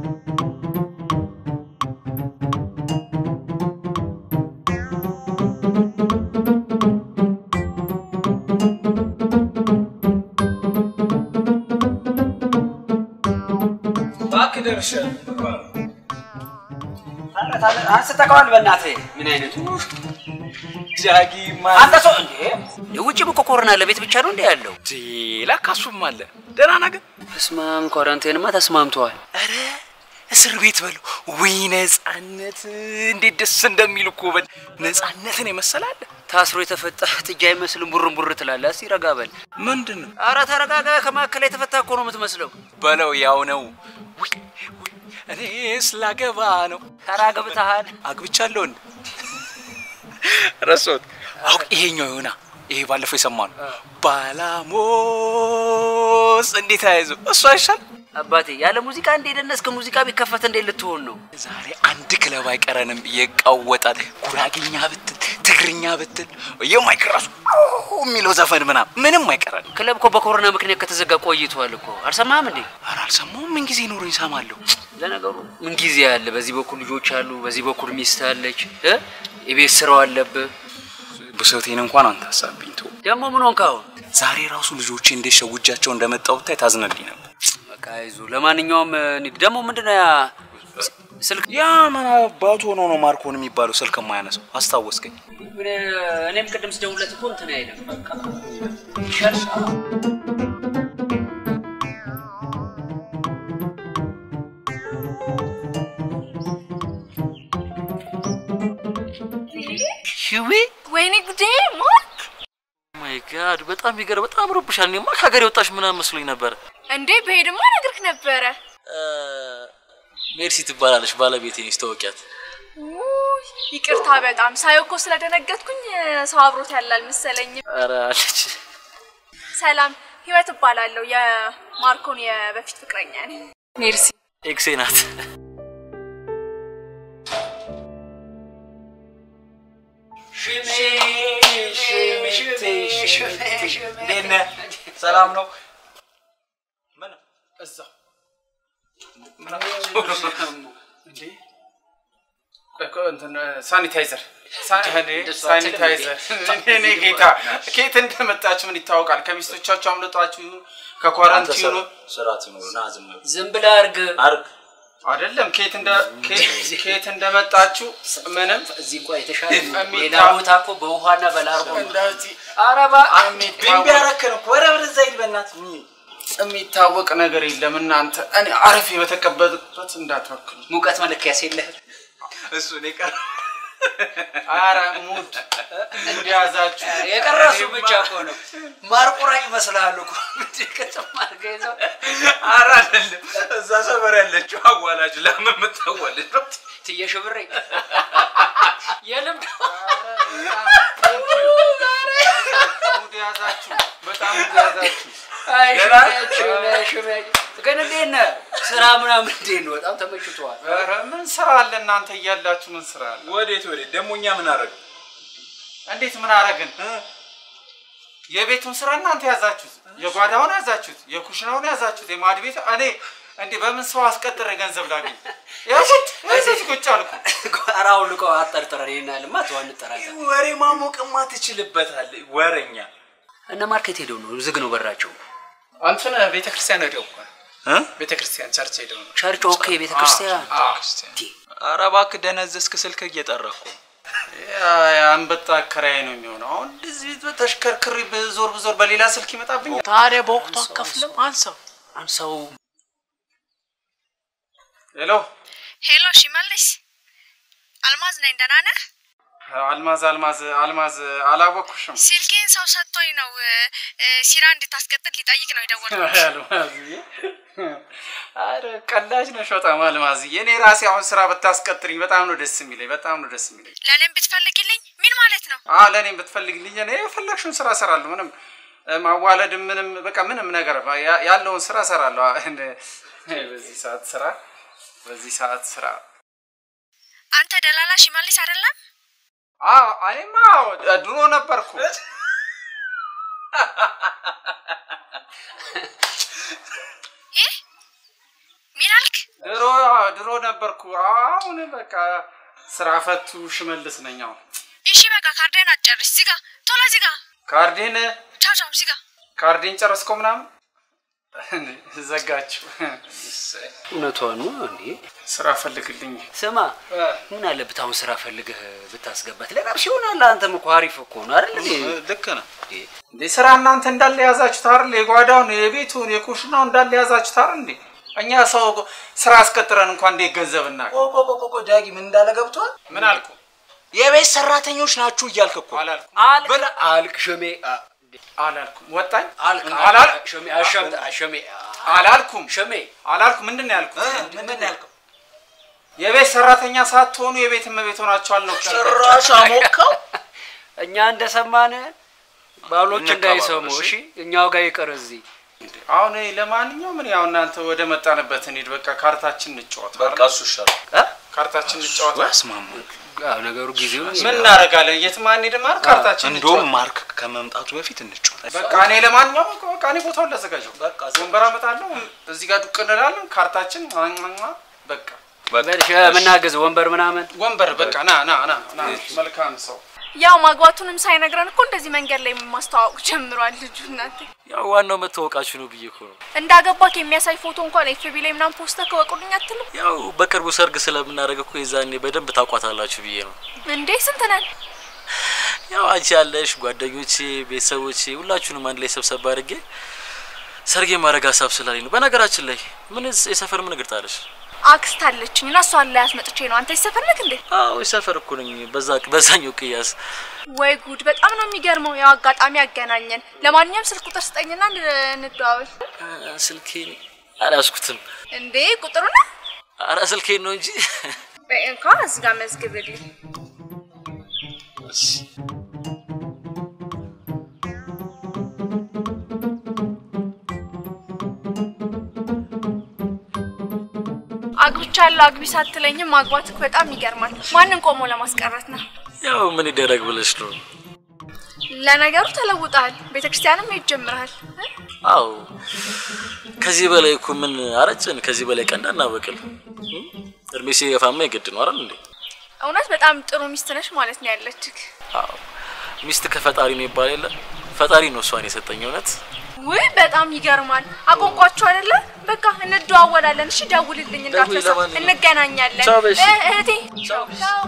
እባክህ ደርሻለሁ። አንስተከዋል። በእናትህ ምን አይነቱ ጃጊማ አንተ ሰው እንዴ! ውጭም እኮ ኮሮና ለቤት ብቻ ነው እንዴ ያለው? ለካ እሱም አለ። ደህና ነህ ግን? ተስማም ኳራንቴንማ ተስማምተዋል። ኧረ እስር ቤት በሉ። ውይ ነፃነት እንዴት ደስ እንደሚል እኮ በል። ነፃነትን የመሰላለ ታስሮ የተፈታ ጥጃ አይመስልም። ቡርን ቡር ትላለህ። እስቲ ረጋ በል። ምንድን ነው አረ ተረጋጋ። ከመካከል የተፈታ እኮ ነው የምትመስለው። በለው? ያው ነው። ውይ ውይ፣ እኔ ስላገባ ነው። ኧረ አግብተሃል? አግብቻለሁ እንዴ? ረሳሁት። አሁን ይሄኛው ይሆና ይሄ ባለፈው የሰማነው ባላሞስ እንዴት አያይዞ እሱ አይሻል አባቴ ያለ ሙዚቃ እንደ ደነስክ ሙዚቃ ቢከፈት እንዴት ልትሆን ነው? ዛሬ አንድ ክለብ አይቀረንም ብዬ እቃወጣል። ጉራጌኛ ብትል፣ ትግርኛ ብትል የማይክ ራሱ አዎ የሚለው ዘፈን ምናምን ምንም አይቀረን። ክለብ እኮ በኮሮና ምክንያት ከተዘጋ ቆይቷል እኮ አልሰማህም እንዴ? ኧረ አልሰማሁም። ምን ጊዜ ኖሮኝ እሰማለሁ። ለነገሩ ምን ጊዜ አለ? በዚህ በኩል ልጆች አሉ፣ በዚህ በኩል ሚስት አለች፣ እ የቤት ስራው አለብህ። ብሶቴን እንኳን አንተ አሳብኝ ተው። ደግሞ ምን ሆንክ አሁን? ዛሬ ራሱ ልጆቼ እንዴት ሸውጃቸው እንደመጣሁ ብታይ ታዝነልኝ ነበር። በቃ አይዞህ። ለማንኛውም እንሂድ። ደግሞ ምንድነው ያ ስልክ ያ ምን አባቱ ሆኖ ነው ማርኮን የሚባለው ስልክ የማያነሳው? አስታወስከኝ። እኔም ቅድም ስደውልለት እኮ እንትን አይልም። በቃ ይሻልሻል። ሽዊ ወይኔ ጉዴ ማርክ ማይ ጋድ በጣም ይገርም። በጣም ረብሻል። እኔማ ከሀገር የወጣሽ ምናምን መስሎኝ ነበር። እንዴ በሄድማ ነግርህ ነበረ። ሜርሲ ትባላለች ባለቤቴ ነች። ተወቂያት ውይ፣ ይቅርታ በጣም ሳየው እኮ ስለደነገጥኩኝ ሰው አብሮት ያለ አልመሰለኝም። ኧረ አለች። ሰላም ህይወት እባላለሁ። የማርኮን የበፊት ፍቅረኛ ነኝ። ሜርሲ ኤክሴ ናት። እንዴት ነህ? ሰላም ነው? ምን እዛው እንዴ? ቆይ ቆይ እንትን ሳኒታይዘር ሳኒታይዘር እኔ ጌታ ከየት እንደመጣችሁ ምን ይታወቃል? ከሚስቶቻችሁ አምልጧችሁ ይሁን ከኳራንቲኑ ስርዓት ይኖሩ ና ዝም በል። ዝም ብለህ አድርግ አርግ አይደለም ከየት እንደ ከየት- ከየት እንደመጣችሁ ምንም እዚህ እንኳ የተሻለ የሚታ- ሌላ ቦታ እኮ በውሃና በላርጎ ነው። እንደዚህ ኧረ ቢምቢ ያረከን እኮ ኧረ ወደዛ ሂድ በእናትህ የሚታወቅ ነገር የለም እናንተ እኔ አረፌ በተቀበልኩበት እንዳትወክሉ ሙቀት መለኪያስ የለህ እሱ ነው የቀረ ኧረ ሙድ እንዲያዛችሁ የቀረሱ ብቻ እኮ ነው። ማርቆራ ይመስልሃል እኮ ከተማ አድርገህ ይዘው ኧረ አይደለም እዛ ሰፈር ያለችው አዋላጅ ለምን የምታዋልድ ነው ትየሽ ብሬ የልምድ ሙድ ያዛችሁ በጣም ሙድ ያዛችሁ አይ ደህና ሽሜ ሽሜ ግን እንዴት ነህ? ስራ ምናምን እንዴት ነው? በጣም ተመችቶሃል? ኧረ ምን ስራ አለ እናንተ እያላችሁ ምን ስራ አለ ወዴት ወዴት ደግሞ እኛ ምን አደረግ እንዴት ምን አረግን የቤቱን ስራ እናንተ ያዛችሁት የጓዳውን ያዛችሁት የኩሽናውን ያዛችሁት የማድ ቤት እኔ እንዴ በምን ሰው አስቀጥረ ገንዘብ ላገኝ ያቁት እዚህ ቁጭ አልኩ ኧረ አውልቀው አጠርጥረን ይሄን ያህልማ ተው አንጠራጠር። ወሬ ማሞቅማ ትችልበታለህ ወረኛ እነ ማርኬት ሄደው ነው ዝግ ነው በራቸው። አንተን ቤተ ክርስቲያን ሄደው እኮ ቤተ ክርስቲያን ቸርች ሄደው ነው ቸርች ኦኬ፣ ቤተ ክርስቲያን ኧረ እባክህ ደነዘዝክ ስልክ እየጠራህ እኮ የአንበጣ አከራይ ነው የሚሆነው አሁን እንደዚህ ተሽከርክሪ ብዞር ብዞር በሌላ ስልክ ይመጣብኛል ታዲያ በወቅቱ አከፍልም አንሳው አንሳው ሄሎ ሄሎ ሽመልስ፣ አልማዝ ነኝ። ደህና ነህ? አልማዝ አልማዝ አልማዝ አላወቅኩሽም ስልኬን ሰው ሰጥቶኝ ነው እ፣ ሲራ እንድታስቀጥል ሊጠይቅ ነው የደወልኩት። አልማዝዬ አረ ቀላጅ ነሽ በጣም አልማዝዬ እኔ ራሴ አሁን ስራ ብታስቀጥሪኝ በጣም ነው ደስ የሚለኝ በጣም ነው ደስ የሚለኝ ለእኔም ብትፈልግልኝ ምን ማለት ነው? አ ለእኔም ብትፈልግልኝ እኔ የፈለግሽውን ስራ እሰራለሁ ምንም እ፣ ማዋለድም ምንም በቃ ምንም ነገር ያ- ያለውን ስራ እሰራለሁ አ፣ እንደ- በዚህ ሰዓት ስራ በዚህ ሰዓት ስራ አንተ ደላላ ሽመልስ አይደለም? አዎ እኔማ ድሮ ነበርኩ ይህ ምን አልክ? ድሮ ድሮ ነበርኩ አሁን በቃ ስራ ፈቱ ሽመልስ ነኝ አሁን እሺ በቃ ካርዴን አጨርስ። ዝጋ፣ ቶሎ ዝጋ። ካርዴን ቻው ቻው፣ ዝጋ። ካርዴን ጨረስኮ ምናምን ዘጋችሁ እውነቷን ነው እንዴ? ስራ ፈልግልኝ ስማ ምን አለበት አሁን ስራ ፈልገህ ብታስገባት ለራብሽ ይሆናል። አንተም እኮ አሪፍ እኮ ነው አይደል? እንዴ? ልክ ነህ እንዴ ስራ እናንተ እንዳለ የያዛችሁት አይደል የጓዳውን የቤቱን የኩሽናው እንዳለ የያዛችሁት አይደል እንዴ እኛ ሰው ስራ አስቀጥረን እንኳን እንዴት ገንዘብ እናገኝ ቆቆቆቆ ዳጊ ምን እንዳለ ገብቷል ምን አልኩ የቤት ሰራተኞች ናችሁ እያልክ እኮ አላልኩም አልክ አልክ ሸሜ አላልኩም ወጣኝ አልክ አላል ሸሜ አሸም ሸሜ አላልኩም ሸሜ አላልኩም ምንድን ነው ያልኩት ምንድን ነው ያልከው የቤት ሰራተኛ ሳትሆኑ የቤት እመቤት ሆናችኋል ነው ጭራሽ አሞቀው እኛ እንደሰማን ባሎች እንቀበለው፣ እንዳይሰሙ እሺ? እሺ፣ እኛው ጋር ይቀር እዚህ አሁን እኔ ለማንኛውም ምን ያው እናንተ ወደ መጣንበት እንሂድ በቃ ካርታችን እንጫወት በቃ እሱ ይሻላል ካርታችን እንጫወት። አስማማ ነገሩ ጊዜው ምን እናደርጋለን? የትም አንሄድም አይደል? ካርታችን እንደውም እንጫወት። ማርክ ከመምጣቱ በፊት እንጫወት። በቃ እኔ ለማንኛውም በቃ እኔ ቦታውን ላዘጋጀው። በቃ ወንበር አመጣለሁ፣ እዚህ ጋር ዱቅ እንላለን። ካርታችን ሟሟ፣ በቃ በልሽ የምናግዝ ወንበር ምናምን ወንበር በቃ ና ና ና ና። መልካም ሰው ያው ማግባቱንም ሳይነግረን እኮ እንደዚህ መንገድ ላይ ማስተዋወቅ ጀምሯል ልጁ። እናንተ ያው ዋናው መታወቃችሁ ነው ብዬ እኮ ነው። እንዳገባክ የሚያሳይ ፎቶ እንኳን ኤፍቢ ላይ ምናምን ፖስተር ከወቁልኝ አትልም ያው በቅርቡ ሰርግ ስለምናደርግ እኮ የዛኔ በደንብ ታውቋታላችሁ ብዬ ነው። እንዴ? ስንት ነን? ያው አንቺ ያለሽ ጓደኞቼ፣ ቤተሰቦቼ ሁላችሁንም አንድ ላይ ሰብሰብ አድርጌ ሰርግ የማድረግ ሀሳብ ስላለኝ ነው። በነገራችን ላይ ምን የሰፈር ምን እግር ጣለሽ? አክስት አለችኝ እና እሷን ላይ አስመጥቼ ነው። አንተ ይሰፈልክ እንዴ? አዎ የሰፈር እኮ ነኝ። በዛ በዛኛው ቅያስ ወይ ጉድ! በጣም ነው የሚገርመው። ያው አጋጣሚ ያገናኘን። ለማንኛውም ስልክ ቁጥር ስጠኝና እንድ- እንደዋወል። ስልኬን አልያዝኩትም። እንዴ ቁጥሩ ነው አረ ስልኬን ነው እንጂ እንኳ እዚህ ጋር መዝግብልኝ። አግብቻለሁ አግቢ ሳትለኝም ማግባትክ በጣም ይገርማል። ማንን ቆሞ ለማስቀረት ነው? ያው ምን ይደረግ ብለሽ ነው። ለነገሩ ተለውጠሃል። ቤተክርስቲያንም ሄድ ጀምረሃል። አዎ ከዚህ በላይ እኮ ምን አረጭን? ከዚህ በላይ ቀንዳ እናበቅል። እድሜ ሲገፋማ የግድ ነው አይደል እንዴ? እውነት በጣም ጥሩ ሚስት ነሽ ማለት ነው ያለችክ። አዎ ሚስት ከፈጣሪ ነው ይባል የለ ፈጣሪ ነው እሷን የሰጠኝ እውነት ውይ በጣም ይገርማል። አቆንቋችሁ አይደለ? በቃ እንደዋወላለን። እሺ ደውልልኝ እንዳትረሳ። ለማንኛውም። እንገናኛለን። ቻው በሽ። እ- እህቴ ቻው።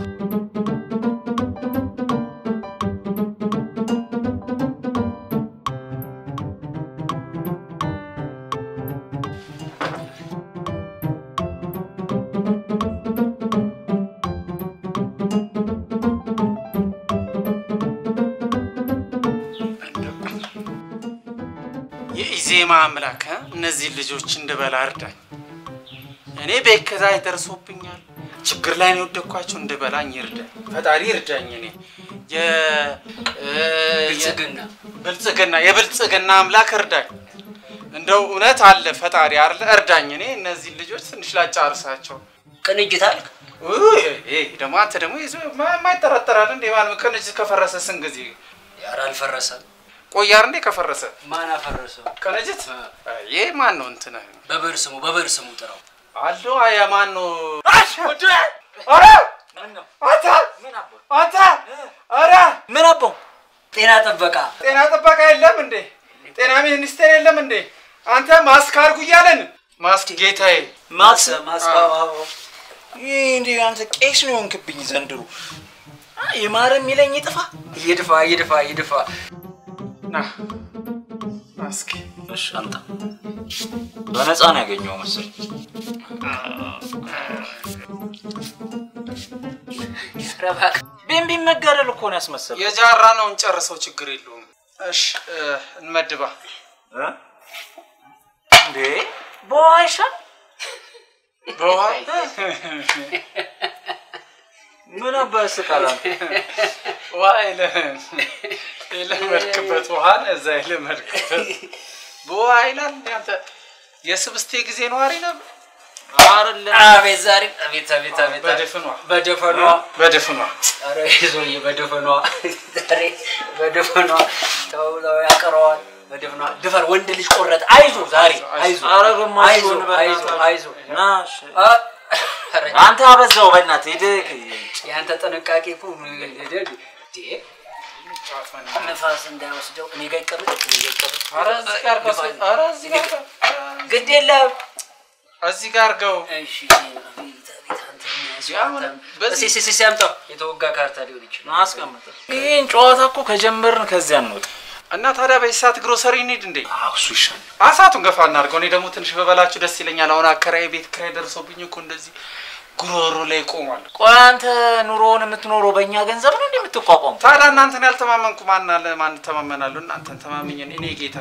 የኢዜማ አምላክ እ? እነዚህን ልጆች እንድበላ እርዳኝ። እኔ ቤት ከዛይ ደርሶብኛል። ችግር ላይ ነው የወደኳቸው። እንድበላኝ ይርዳኝ ፈጣሪ ይርዳኝ። እኔ የ- እ፣ ብልጽግና ብልጽግና የብልጽግና አምላክ እርዳኝ። እንደው እውነት አለ ፈጣሪ አለ እርዳኝ። እኔ እነዚህን ልጆች ትንሽ ላጫርሳቸው። ቅንጅት አልክ? ውይ፣ ይሄ ደግሞ አንተ ደግሞ ይዞ- ማ- የማይጠራጠራል እንዴ? ማን ቅንጅት ከፈረሰ ስንት ጊዜ ኧረ አልፈረሰም። ቆያር እንዴ ከፈረሰ ማን አፈረሰው? ቅንጅት ይሄ ማን ነው እንትን በብር ስሙ በብር ስሙ ጥራው። አሎ አያ ማን ነው? ኧረ አንተ አንተ ኧረ ምን አባው ጤና ጥበቃ ጤና ጥበቃ የለም እንዴ? ጤና ሚኒስቴር የለም እንዴ? አንተ ማስክ አድርጉ እያለን ማስክ ጌታዬ ማክስ ማስክ ይህ እንዲህ አንተ ቄስ ነው የሆንክብኝ ዘንድሮ። የማረ የሚለኝ ይጥፋ። ይድፋ ይድፋ ይድፋ። ና ማስክ እሺ አምጣ። በነፃ ነው ያገኘው መሰለኝ። ቢምቢ መጋደል እኮ ነው ያስመሰለው። የጃራ ነው እንጨርሰው፣ ችግር የለውም። እሺ እ፣ እንመድባ እንዴ በውሃ ይሻል በውሃ ምን አባ ያስቃል አንተ? ውሃ የለ- የለመድክበት ውሃን እዛ የለመድክበት በውሃ ይላል እንደ አንተ የስብስቴ ጊዜ ነዋሪ ነበር። አቤት ዛሬ አቤት አቤት አቤት በድፍኗ በደፈኗ በድፍኗ ኧረ ይዞዬ በደፈኗ ዛሬ በደፈኗ ተው ተው ያቀረዋል በደፈኗ ድፈር ወንድ ልጅ ቆረጠ አይዞ ዛሬ አይዞ ኧረ ግማሽ አይዞ ጎን አይዞ በእናትህ። አይዞ ና እሺ። አንተ አበዛው በእናትህ ሂድ። የአንተ ጥንቃቄ እኮ ምን- እንደ- ነፋስ እንዳይወስደው እኔ ጋር ይቀመጥ እኔ ጋር ይቀመጥ ኧረ እዚህ ጋር ከሱ ኧረ እዚህ ጋር ግድ የለም እዚህ ጋር ገው እሺ በዚህ ሲሲ ሲያምጣው የተወጋ ካርታ ሊሆን ይችላል አስቀምጥ። ይህን ጨዋታ እኮ ከጀመርን ከዚያ እንውጣ። እና ታዲያ በዚህ ሰዓት ግሮሰሪ እንሂድ እንዴ? እሱ ይሻል። አሳቱን ገፋ እናድርገው። እኔ ደግሞ ትንሽ በበላችሁ ደስ ይለኛል። አሁን አከራይ ቤት ኪራይ ደርሶብኝ እኮ እንደዚህ ጉሮሮ ላይ ቆሟል። ቆይ አንተ ኑሮውን የምትኖረው በእኛ ገንዘብ ነው እንዴ የምትቋቋሙ? ታዲያ እናንተን ያልተማመንኩ ማን አለ? ማን ተማመናለሁ? እናንተን ተማምኜ እኔ ጌታ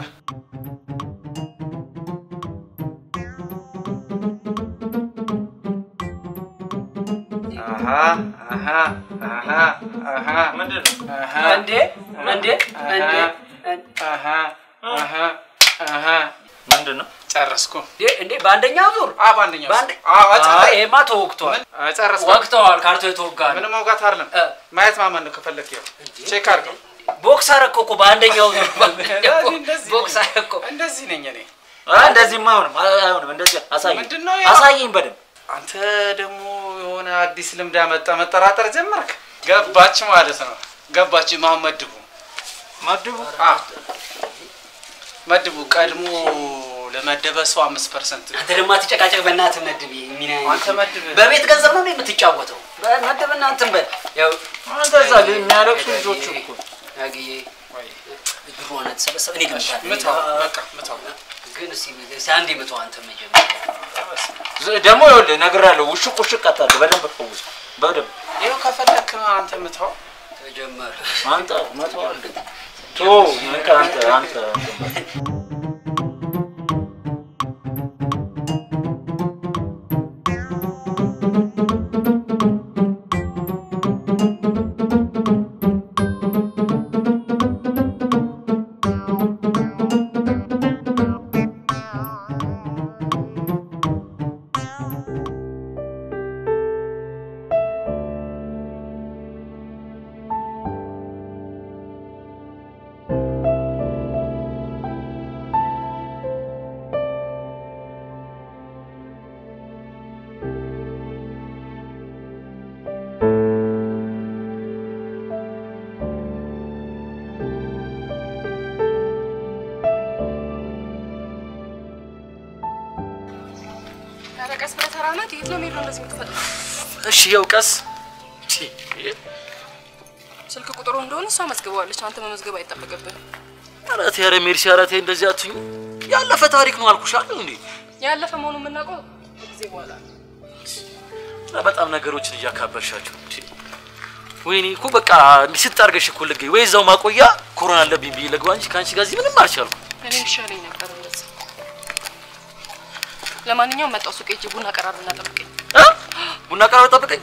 አሃ አሃ አሃ አሃ ምንድን ነው? አሃ እንዴ እንዴ እንዴ አሃ አሃ አሃ አሃ ምንድን ነው? ጨርስ ጨረስኩ። እንዴ በአንደኛው ዙር አ በአንደኛው በአንድ- አዎ አይ፣ ይሄማ ተወግቷል። ጨረስኩ። ወቅተዋል። ካርቶ የተወጋ ነው። ምንም መውጋት አይደለም። ማየት ማመን ነው። ከፈለክ ይኸው ቼክ አድርገው። ቦክስ አረከው እኮ በአንደኛው ዙር ቦክስ አረከው። እንደዚህ ነኝ እኔ። እንደዚህማ አይሆንም አይሆንም። እንደዚህ አሳየኝ ምንድን ነው ያ? አሳየኝ በደንብ አንተ ደግሞ የሆነ አዲስ ልምድ ያመጣ መጠራጠር ጀመርክ። ገባች ማለት ነው። ገባች። ማን መድቡ መድቡ አ መድቡ ቀድሞ ለመደበ ሰው አምስት ፐርሰንት አንተ ደግሞ አትጨቃጨቅ፣ በእናትህ መድብ። ሚና አንተ መድብ በቤት ገንዘብ ነው እንዴ የምትጫወተው? መድብና እንትን በል ያው አንተ እዛ ግን የሚያለቅሱ ልጆች እኮ አግዬ ብሩ ሆነ ተሰበሰበ። እኔ ግን ምታው፣ በቃ ምታው። ግን እስኪ እስኪ አንዴ ምታው አንተ መጀመሪያ ዝ- ደግሞ ይኸውልህ እነግርሃለሁ፣ ውሽቅ ውሽቅ አታድርግ። በደንብ ፈውስ፣ በደንብ ይኸው ከፈለክ አንተ ምታው። ተጀመረ። አንተ መተው አለ ቶ ንቃ አንተ አንተ ኧረ ቀስ ብለህ ተራመድ። የት ነው የምሄደው እንደዚህ የምትፈጥነው? እሺ፣ ያው ቀስ ስልክ ቁጥሩ እንደሆነ እሷ መዝግበዋለች። አንተ መመዝገብ አይጠበቅብህም። ኧረ ተይ፣ ኧረ ሜርሲ፣ ኧረ ተይ እንደዚህ አትሁኝ። ያለፈ ታሪክ ነው አልኩሽ አይደል እንዴ? ያለፈ መሆኑን የምናውቀው ጊዜ በኋላ ነው። ኧረ በጣም ነገሮችን እያካበድሻቸው እንዴ። ወይኔ እኮ በቃ ስት አድርገሽ እኮ ልገኝ ወይ እዛው ማቆያ ኮሮና አለብኝ ብዬ ልግባ እንጂ ከአንቺ ጋር እዚህ ምንም አልቻልኩም። እኔ ይሻለኝ ነበር እንደዛ። ለማንኛውም መጣው ሱቅ ሂጅ ቡና ቀራርብና ጠብቀኝ። እ? ቡና ቀራር ጠብቀኝ።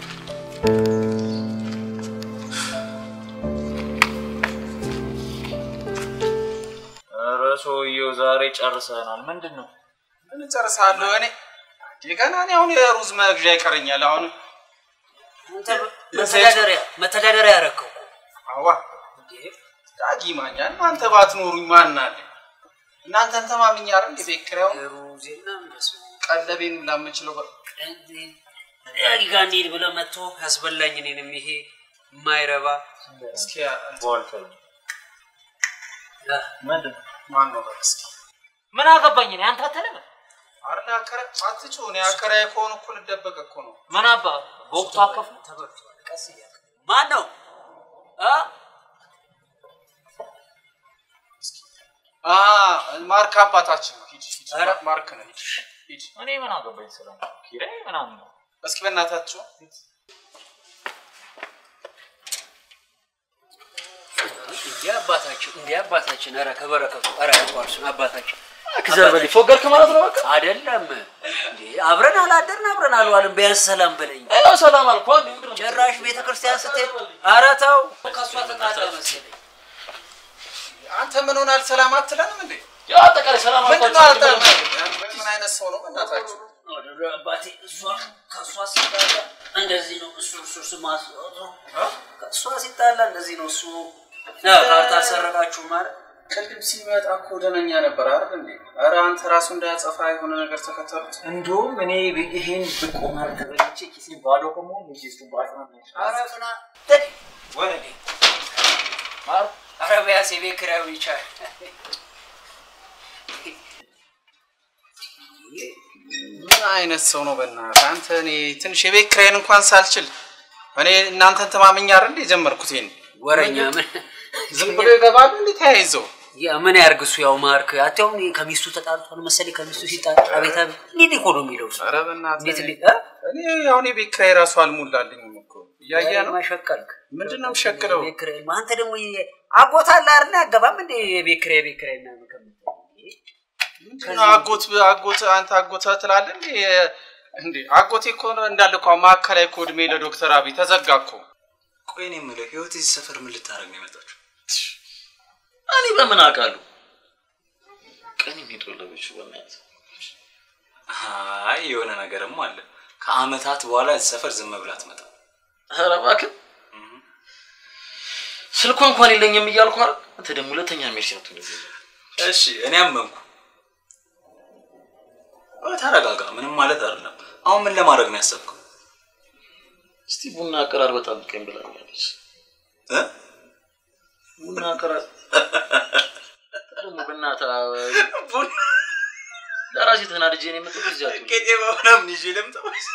ኧረ ሰውዬው ዛሬ ጨርሰናል። ምንድን ነው? ምን እጨርሳለሁ እኔ ገና እኔ አሁን የሩዝ መግዣ ይቀረኛል። አሁን አንተ መተዳደሪያ መተዳደሪያ ያረከው አዋ ዳጊ ማኛል አንተ ባትኖሩኝ ማን አለ? እናንተን ተማምኜ አይደል እንደ ቤት ኪራዩን ሩዜና እንደሱ ቀለቤን ላምችለው ዳጊ ጋር እንሂድ ብለህ መጥቶ ያስበላኝ እኔንም ይሄ የማይረባ እስኪ ምንድን ማን ነው በል እስኪ ምን አገባኝ እኔ አንተ አትልም አርላ አከረ አትጩ እኔ አከራዬ ከሆኑ እኮ ልደበቅ እኮ ነው። ምን አባ በወቅቱ አከፉ ተበልቷል። ቀስ እያልክ ማን ነው እ? አ ማርክ አባታችን ነው። ሂድ ሂድ ኧረ። ማርክ ነው። ሂድ ሂድ እኔ ምን አገባኝ ስለ ኪራይ ምናምን ነው እስኪ በእናታችሁ እንዲህ አባታችን እንዲህ አባታችን ኧረ ከበረከቱ ኧረ ያቋርሱን አባታችን ክዘር በል ፎገርክ ማለት ነው በቃ አይደለም እንዴ አብረን አላደርን አብረን አልዋልን ቢያንስ ሰላም በለኝ ያው ሰላም አልኩ አንዴ ምንድን ነው ጭራሽ ቤተ ክርስቲያን ስትሄድ ኧረ ተው ከእሷ ተጣላ መሰለኝ አንተ ምን ሆናል? ሰላም አትለንም እንዴ? ያው አጠቃላይ ሰላም ምንድን ነው አልኳቸው አልጠ- ምን አይነት ሰው ነው በእናታችሁ? አባቴ እሷ ከእሷ ሲጣላ እንደዚህ ነው እሱ እሱ ስማስ ከእሷ ሲጣላ እንደዚህ ነው እሱ ካርታ አልሰረቃችሁ ማለት ቅድም ሲመጣ እኮ ደነኛ ነበር አይደል እንዴ? ኧረ አንተ ራሱ እንዳያጸፋ የሆነ ነገር ተከተሉት። እንደውም እኔ ይሄን ብቆማር ተበልቼ ኪሴ ባዶ ከመሆን ኪስ ባጥና ኧረ ፍና ወረዴ ኧረ ቢያንስ የቤት ኪራዩ ይቻል ምን አይነት ሰው ነው በእናትህ አንተ? እኔ ትንሽ የቤት ኪራይን እንኳን ሳልችል እኔ እናንተን ተማምኜ አይደል እንዴ የጀመርኩት ይሄን ወረኛ ምን ዝም ብሎ ይገባሉ እንዴ ተያይዘው? ያ ምን ያርግ እሱ ያው ማርክ አትያውም ከሚስቱ ተጣልቷል መሰለኝ ከሚስቱ ሲጣል አቤት አቤት እንዴት እኮ ነው የሚለው እሱ ኧረ በእናትህ እንዴት እንዴት እ? እኔ አሁን የቤት ኪራይ ራሱ አልሞላልኝም እኮ እያየህ ነው። ማሸቀልክ ምንድን ነው የምሸክለው? የቤት ኪራይ አንተ ደግሞ አጎት አለ አይደል አገባም እንዴ የቤት ኪራይ የቤት ኪራይ ምናምን ከምትል ምንድን ነው አጎት አጎት አንተ አጎት ትላለህ እንዴ? እንዴ አጎቴ እኮ እንዳለ እኮ ማዕከላዊ እኮ እድሜ ለዶክተር አብይ ተዘጋ እኮ። ቆይ እኔ የምልህ ህይወት እዚህ ሰፈር ምን ልታደርግ ነው የመጣችው? እኔ በምን አውቃለሁ? ቀን የሚጦለበችው በእናትህ አይ የሆነ ነገርም አለ። ከአመታት በኋላ እዚህ ሰፈር ዝም ብላ አትመጣም። ኧረ እባክህ ስልኳ እንኳን የለኝም እያልኩ አይደል? አንተ ደግሞ ሁለተኛ ሜርሲ ነው ትንሽ እሺ እኔ አመንኩ። እ ተረጋጋ፣ ምንም ማለት አይደለም። አሁን ምን ለማድረግ ነው ያሰብከው? እስቲ ቡና አቀራር በጣም ቀን ብላኛለች። እ ቡና አቀራር ደግሞ በእናትህ ቡና ለራሴ ተናድጄ ነው የመጣሁት እዚህ አትሁን። ቄጤማ ምናምን ይዤ ልምጣ ወይስ?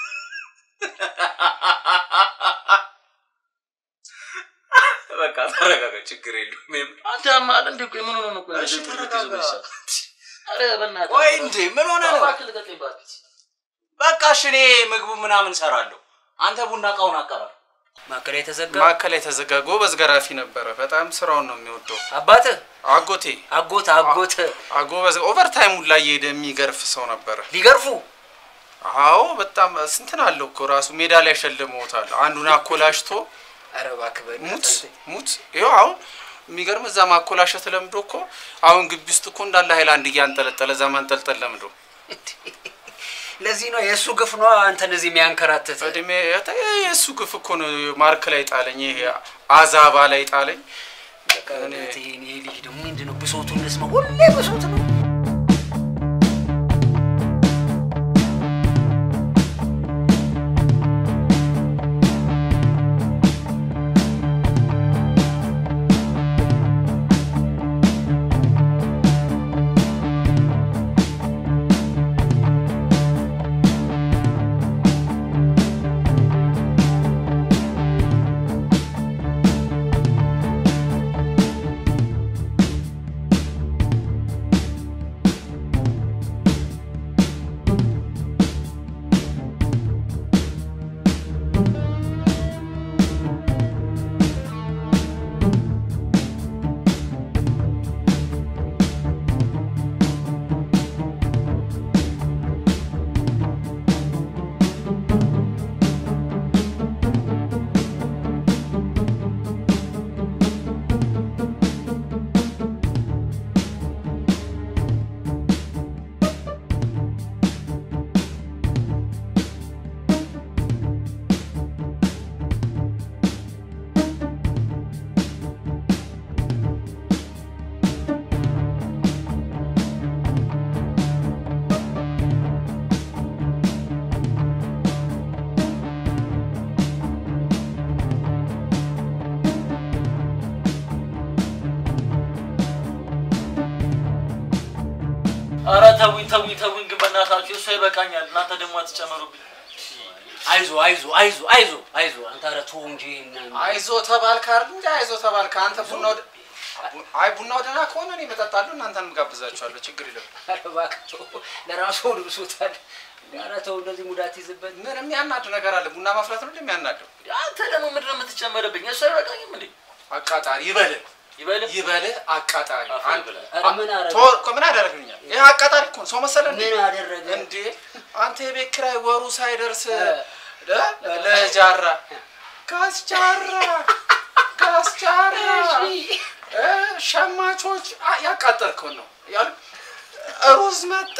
በቃ ተረጋጋ፣ ችግር የለውም። ይሄም- አንተ ያማል እንዴ? ቆይ ምን ሆነ ነው? ቆይ እሺ እንደዚህ ተረጋጋ። የምትይዘው በዚህ ሰዓት? ኧረ በእናትህ ቆይ እንዴ ምን ሆነ ነው? እባክህ ልቀቀኝ እባክህ። በቃ እሺ እኔ ምግቡ ምናምን ሰራለሁ። አንተ ቡና እቃውን አቀራር። ማዕከል የተዘጋ ማዕከል የተዘጋ ጎበዝ ገራፊ ነበረ። በጣም ስራውን ነው የሚወደው። አባትህ አጎቴ አጎት አጎት አጎበዝ ኦቨርታይም ሁላ እየሄደ የሚገርፍ ሰው ነበረ። ሊገርፉ አዎ በጣም ስንትን አለው እኮ ራሱ ሜዳ ላይ ሸልመውታል። አንዱን አኮላሽቶ ኧረ እባክህ በእናትህ ሙት አንተ። ሙት ይኸው አሁን የሚገርም እዛ ማኮላሸት ለምዶ እኮ አሁን ግቢ ውስጥ እኮ እንዳለ ሀይላንድ እያንጠለጠለ እዛ ማንጠልጠል ለምዶ ለዚህ ነው የእሱ ግፍ ነው አንተን እዚህ የሚያንከራትት። እድሜ የተ- የእሱ ግፍ እኮ ነው ማርክ ላይ ጣለኝ። ይሄ አዛባ ላይ ጣለኝ። በእናትህ ይሄ ይሄ ልጅ ደግሞ ምንድን ነው ብሶቱን እንስማ። ሁሌ ብሶት ነው። ኧረ ተውኝ ተውኝ ተውኝ፣ ግን በእናታችሁ እሷ ይበቃኛል። እናንተ ደግሞ አትጨመሩብኝ። አይዞ አይዞ አይዞ አይዞ አይዞ አንተ ኧረ ተው እንጂ ምናምን። አይዞ ተባልክ አይደል እንጂ አይዞ ተባልክ። አንተ ቡና ወደ አይ ቡናው ደህና ከሆነ እኔ እመጣጣለሁ፣ እናንተንም ጋብዛችኋለሁ። ችግር የለም። ኧረ እባክህ ተው፣ ለራሱ ሆድ ብሶታል። ኧረ ተው እንደዚህ ሙዳት ይዝበት። ምን የሚያናድ ነገር አለ? ቡና ማፍላት ነው እንደሚያናደው። አንተ ደግሞ ምንድን ነው የምትጨመርብኝ? እሷ አይበቃኝም እንዴ? አቃጣሪ ይበልህ ይበልህ ይበልህ አቃጣሪ። አንድ ኧረ ምን አረገ? ቶ- እኮ ምን አደረግልኛል? ይህ አቃጣሪ እኮ ነው። ሰው መሰለህ እንዴ? ምን አደረገ? እንዴ? አንተ የቤት ኪራይ ወሩ ሳይደርስ ለ- ለጃራ ካስጃራ ካስጃራ እ ሸማቾች አ- ያቃጠልከውን ነው ያሉ ሩዝ መጣ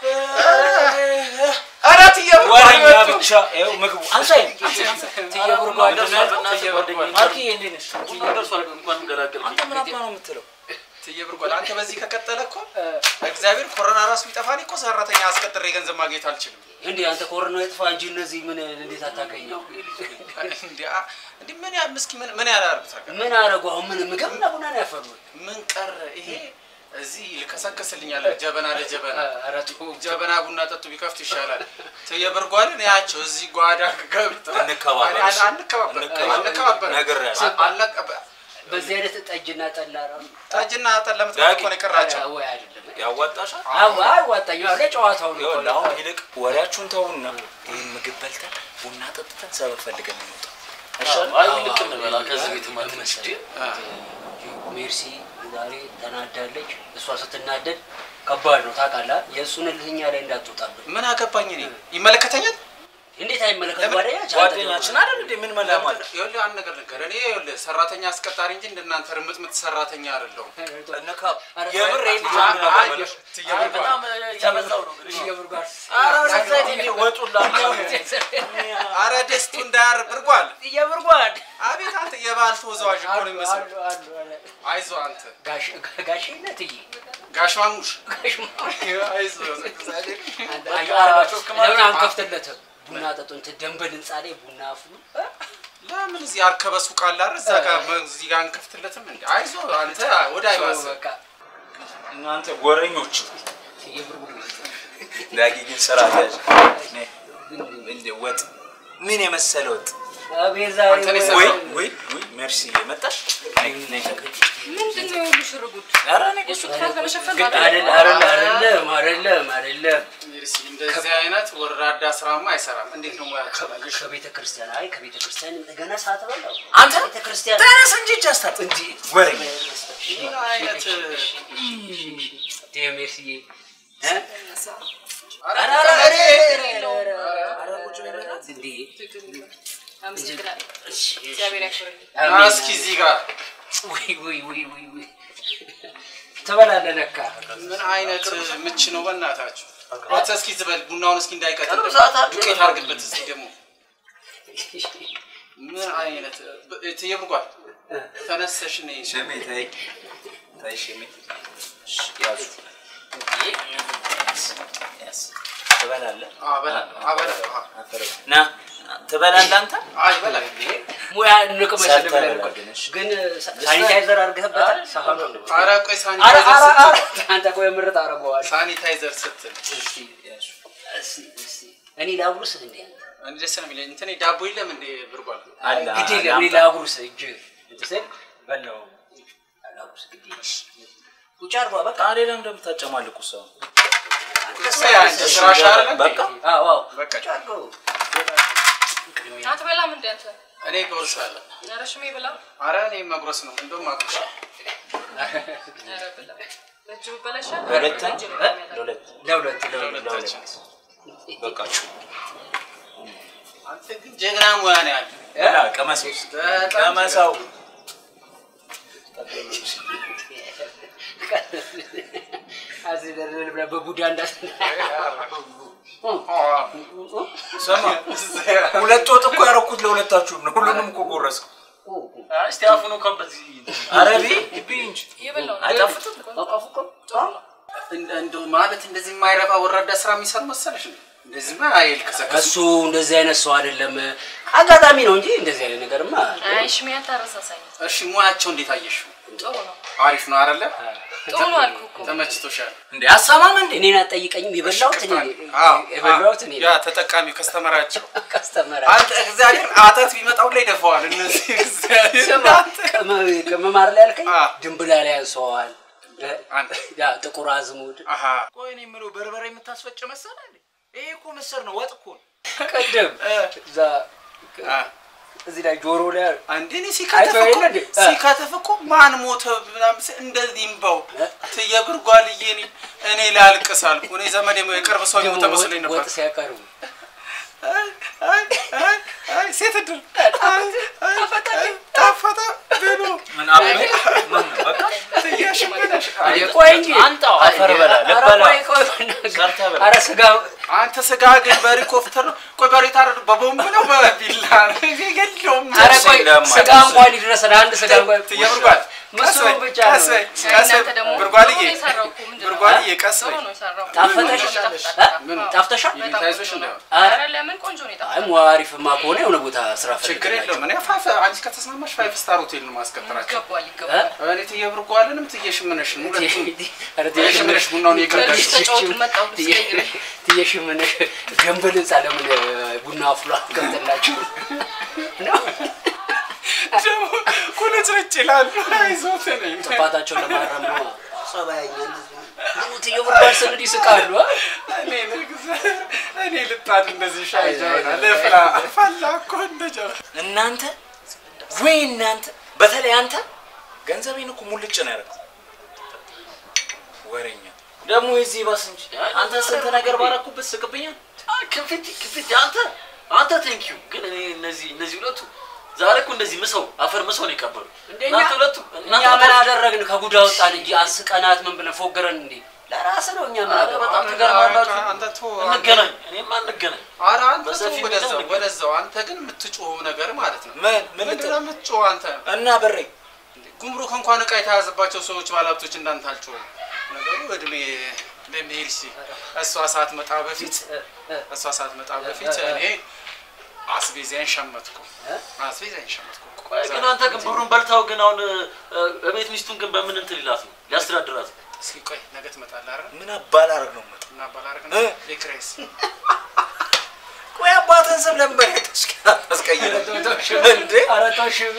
ኧረ ትዬ ወሬኛ ብቻ ይኸው ምግቡ አንሳኝ ትዬ ጉርጓድ ማርክዬ እንዴት ነሽ? ቡና ደርሷል። እንኳን ገላገልከኝ። አንተ ምን አባ ነው የምትለው? ትዬ ብርጓል አንተ በዚህ ከቀጠለ እኮ እግዚአብሔር ኮሮና ራሱ ቢጠፋን እኮ ሰራተኛ አስቀጥሬ ገንዘብ ማግኘት አልችልም። እንዴ አንተ ኮሮና ይጥፋ እንጂ እነዚህ ምን እንዴት አታገኘው? እንዴ አ- እንዴ ምን ያ ምስኪ ምን ምን ያላርጉት ምን አረጉ? አሁን ምን ምግብና ቡና ነው ያፈሩት? ምን ቀረ ይሄ እዚህ ልከሰከስልኛል ጀበና ለጀበና ኧረ ተው። ጀበና ቡና ጠጡ ቢከፍት ይሻላል። ትዬ ብርጓልን ያቸው እዚህ ጓዳ ገብተው እንከባበር፣ አን- አንከባበር አንከባበር ነግሬሃለሁ። አልነቀ- በዚህ አይነት ጠጅና ጠላ ነው ጠጅና ጠላ ለምትጠጡ እኮ ነው የቀራቸው። ወይ አይደለም ያዋጣሻል? አዎ አዋጣኝ አዎ ለጨዋታው ነው ይኸውልህ አሁን ይልቅ ወሬያችሁን ተውና ይህን ምግብ በልተን ቡና ጠጥተን ሰበብ ፈልገን እንውጣ። አይሻልም? አይ ልክ እንበላ ከዚህ ቤት ማትነሽ ሜርሲ ዛሬ ተናዳለች። እሷ ስትናደድ ከባድ ነው ታውቃለህ። የእሱን እልህኛ ላይ እንዳትወጣብን። ምን አገባኝ እኔ ይመለከተኛል። እንዴት አይመለከት ጓደኛችን ጓደኛችን አይደል እንዴ? ምን መላማል? ይኸውልህ አንድ ነገር ልንገር፣ እኔ ይኸውልህ ሰራተኛ አስቀጣሪ እንጂ እንደናንተ ርምጥምጥ ሰራተኛ አይደለሁም። የምር ይሄን ልጅ አ- አ- ምን ትዬ ብርጓል። በጣም እያበዛው ነው። የብርጓድ ኧረ ወደዛ ሂድ እንዴ! ወጡላ አረ ደስቱ እንዳያር ብርጓል የብርጓድ አቤት አንተ የባህል ተወዛዋዥ እኮ ነው የሚመስለው። አይዞህ አንተ ጋሽ ጋሽነትዬ ጋሽ ማሙሽ ጋሽ አይዞህ ለምን አንከፍትለትም? ቡና ጠጡ እንትን ደንበል ህንፃ ላይ ቡና አፍሉ። ለምን እዚህ አርከበ ሱቅ አለ አይደል? እዛ ጋር እዚህ ጋር አንከፍትለትም እንዴ? አይዞህ አንተ ወደ አይባስ እናንተ ጎረኞች ዳጊ ግን ስራ ያዝ እንደ ወጥ ምን የመሰለ ወጥ አቤት ዛሬ ወይ ወይ ወይ ሜርሲ መጣሽ ነይ ነይ ተቀበል ምንድን ነው የሁሉ ሽርጉድ? ኧረ እኔ የእሱ ክፋት ለመሸፈን ግድ ማለት ነው። አይደለም አይደለም አይደለም አይደለም እንደዚህ አይነት ወራዳ ስራማ አይሰራም። እንዴት ነው ሙያቸው? ከቤተ ክርስቲያን አይ ከቤተ ክርስቲያን እንደገና ሳትበላው አንተ ቤተ ክርስቲያን ተነስ እንጂ እጅ አስታጥብ እንጂ ወሬኛ ምን አይነት ዴሜርስዬ አመሰግናለሁ። እግዚአብሔር ያክብርልኝ። እስኪ እዚህ ጋር ወይ ወይ ወይ ወይ ወይ ትበላለህ ለካ ምን አይነት ምች ነው በእናታችሁ? አንተ እስኪ ዝበል ቡናውን እስኪ እንዳይቀጥል ቅርብ ሰዓት አለ። ዱቄት አድርግበት እስኪ ደግሞ ምን አይነት እትዬ ብርጓል ተነሰሽ ነይ ሽሜ ተይ ተይ ሽሜ ያዙ ትበላለህ ና ትበላለህ አንተ አይ በላይ ሙያ እንቅመሽ ሰርተህ ብለን ብላ እኮ ግን እሺ። ግን ሳኒታይዘር አድርገህበታል ሳህኑ ኧረ ቆይ ኧረ ሳኒታይዘር ኧረ ኧረ ስትል አንተ ቆይ ምርጥ አደርገዋል ሳኒታይዘር ስትል እኔ ላጉርስህ እንዴ እንዴ ደስ ነው የሚለኝ እንትን ዳቦ የለም እንዴ ብርጓል አለ ግድ የለም እኔ ላጉርስህ እጅ እንትን ስል በላው ላጉርስህ ግድ የለም ቁጭ አድርጓ በቃ ታዲያ ለምን እንደምታጨማልቁ ሰው አንቺ ስራሽ አይደለ በቃ አዎ አዎ በቃ ቁጭ አድርገው አትበላም እንደ አንተ? እኔ እጎርሳለሁ። ኧረ ሽሜ ብላ። ኧረ እኔ መጉረስ ነው እንደውም አቁሻ ኧረ ብላ። በእጅ ብበላ ይሻላል። ለሁለት በእጅ ነው የሚያምረው። ለሁለት ለሁለት ለሁለታችን በቃችሁ አንተ ግን ጀግና ሙያ ነው ያለ ላ ቀመሰው ቀመሰው አዝለል ብለህ በቡዳ እንዳስ ስማ ሁለት ወጥ እኮ ያደረኩት ለሁለታችሁም ነው። ሁሉንም እኮ ጎረስኩ። እስቲ አፉኑ ከበት ኧረ ቢ ቢ እንጂ እየበላሁ ነው። አይጣፍጥም? እንደ- እንደው ማለት እንደዚህ የማይረባ ወራዳ ስራ የሚሰሩ መሰለሽ ነው? እንደዚህማ አይልከሰከስ እሱ እንደዚህ አይነት ሰው አይደለም። አጋጣሚ ነው እንጂ እንደዚህ አይነት ነገርማ አይ ሽሜ አታረሳሳኝ። እሺ ሙያቸው እንዴት አየሽው? ጥሩ ነው። አሪፍ ነው አይደለ? ጥሩ ነው አልኩህ እኮ። ተመችቶሻል? እንዴ አሳማም እንዴ እኔን አትጠይቀኝም። የበላሁት እኔ ነኝ። አዎ፣ የበላሁት እኔ ያ ነኝ። ተጠቃሚው ከስተመራቸው ከስተመራ አንተ እግዚአብሔር አተት ቢመጣው ላይ ደፈዋል። እነዚህ እግዚአብሔር ስማ ቅመ- ቅመማር ላይ ያልከኝ አ። ድንብላ ላይ ያንሰዋል። ያ ጥቁር አዝሙድ አሃ ቆይ እኔ የምለው በርበሬ የምታስፈጭ መሰለህ እንዴ? ይሄ እኮ ምስር ነው፣ ወጥ እኮ ነው። ቅድም እዛ እዚህ ላይ ጆሮ ላይ አንዴ እኔ ሲከተፍ አይተኸው እኮ የለ እንዴ? አ። ሲከተፍ እኮ ማን ሞተ ምናምን ስል እንደዚህ እምባው ትየብርጓልዬ እኔ እኔ ላልቅስ አልኩ። እኔ ዘመድ የቅርብ ሰው የሞተ መስሎኝ ነበር። ወጥ ሲያቀርቡ አይ አይ አይ አይ ሴት እድል አይ አይ ጣፈጠ ብሎ ምን አበበ? ምን በቃ ትያሽመዳሽ ቆይ እንጂ አንጣው አፈር በላ ኧረ ልበላ ቆይ ቆይ ሰርተህ በላ ኧረ ስጋ አንተ ስጋ ግን በሄሊኮፕተር ነው። ቆይ በሬ ታረዱ በቦምብ ነው በቢላ ነው የለውም። ኧረ ቆይ ስለማለት ስጋ እንኳን ይድረሰን አንድ ስጋ እንኳን ትየብርጓል ምስሉ ብቻ ቀስ በይ ነው። ቀስ በይ እናንተ ደግሞ ብርጓልዬ ጥሩ ነው የሰራው እኮ ምንድን ነው? ብርጓልዬ ቀስ ጥሩ በይ ነው የሰራው። ጣፈጠሽ? ምን? እ? ጣፍተሻል? በጣም ታይዞሽ ቆንጆ ነው። እንደው ኧረ ለምን ቆንጆ ነው የጣፈጠው። አይ ሙ አሪፍማ ከሆነ የሆነ ቦታ ስራ ችግር የለውም። እኔ ፋይፍ አንቺ ከተስማማሽ ፋይፍ ስታር ሆቴል ነው ማስቀጠራቸው። ይገባል ይገባል። እኔ ትየብርጓልንም ትየሽምነሽን ሁለቱም ኧረ ትየሽምነሽ ቡናውን ለልጅ እየቀዳሽ ተጫወቱ መጣሁ ስቀይር ትየሽ ምን ገንበል ህንፃ ለምን ቡና አፍሎ አትቀምጥላችሁ ነው? ደግሞ ቁልጭልጭ ይላሉ። አይዞት ነኝ ጥፋታቸውን ለማረም ነው። ጸባያኛ ትየብርባል ስንል ይስቃሉ። አ? እኔ ልግዛ እኔ ልጣድ እንደዚህ ሻይ ጀበና ልፍላ ፈላ እኮ እንደ ጀበና እናንተ ወይ እናንተ በተለይ አንተ ገንዘቤን እኮ ሙልጭ ነው ያደረግኩት። ወሬኛ ደግሞ የዚህ ባስ እንጂ አንተ ስንት ነገር ባረኩበት ስቅብኛል። ክፍት ክፍት አንተ አንተ ቴንኪዩ ግን እኔ እነዚህ እነዚህ ሁለቱ ዛሬ እኮ እንደዚህ ምሰው አፈር ምሰው ነው የቀበሉ እንደኛ እናንተ ሁለቱ እኛ እናንተ ምን ሁለቱ አደረግን? ከጉዳ ወጣን እንጂ አስቀናት ምን ብለን ፎገረን እንዴ? ለራስህ ነው። እኛ ምን ኧረ አገባን? በጣም ትገርማላችሁ። አንተ ቶ እንገናኝ፣ እኔማ እንገናኝ። ኧረ አንተ በሰፊ ተው ሜዳ ወደዛው እንገናኝ። ወደዛው። አንተ ግን የምትጮኸው ነገር ማለት ነው። ምን ምን ምንድን ነው የምትጮኸው አንተ? እና በሬ ጉምሩክ እንኳን እቃ የተያዘባቸው ሰዎች ባለሀብቶች እንዳንተ አልጮኸም። ነገሩ እድሜ ለሜርሲ እሷ ሳትመጣ በፊት እሷ ሳትመጣ በፊት እኔ አስቤዛዬን ሸመትኩ። አስቤዛዬን ሸመትኩ። ቆይ ግን አንተ ግን ብሩን በልታው ግን አሁን እ፣ እቤት ሚስቱን ግን በምን እንትን ይላት ነው ሊያስተዳድራት ነው? እስኪ ቆይ ነገ ትመጣለህ አይደል? ምን አባላረግ ነው የምመጣው? ምን አባላረግ ነው? የክሬስ ቆይ አባትህን ስም ለምን በሬ ታስቀይረህ እንዴ? ኧረ ተው ሽሜ።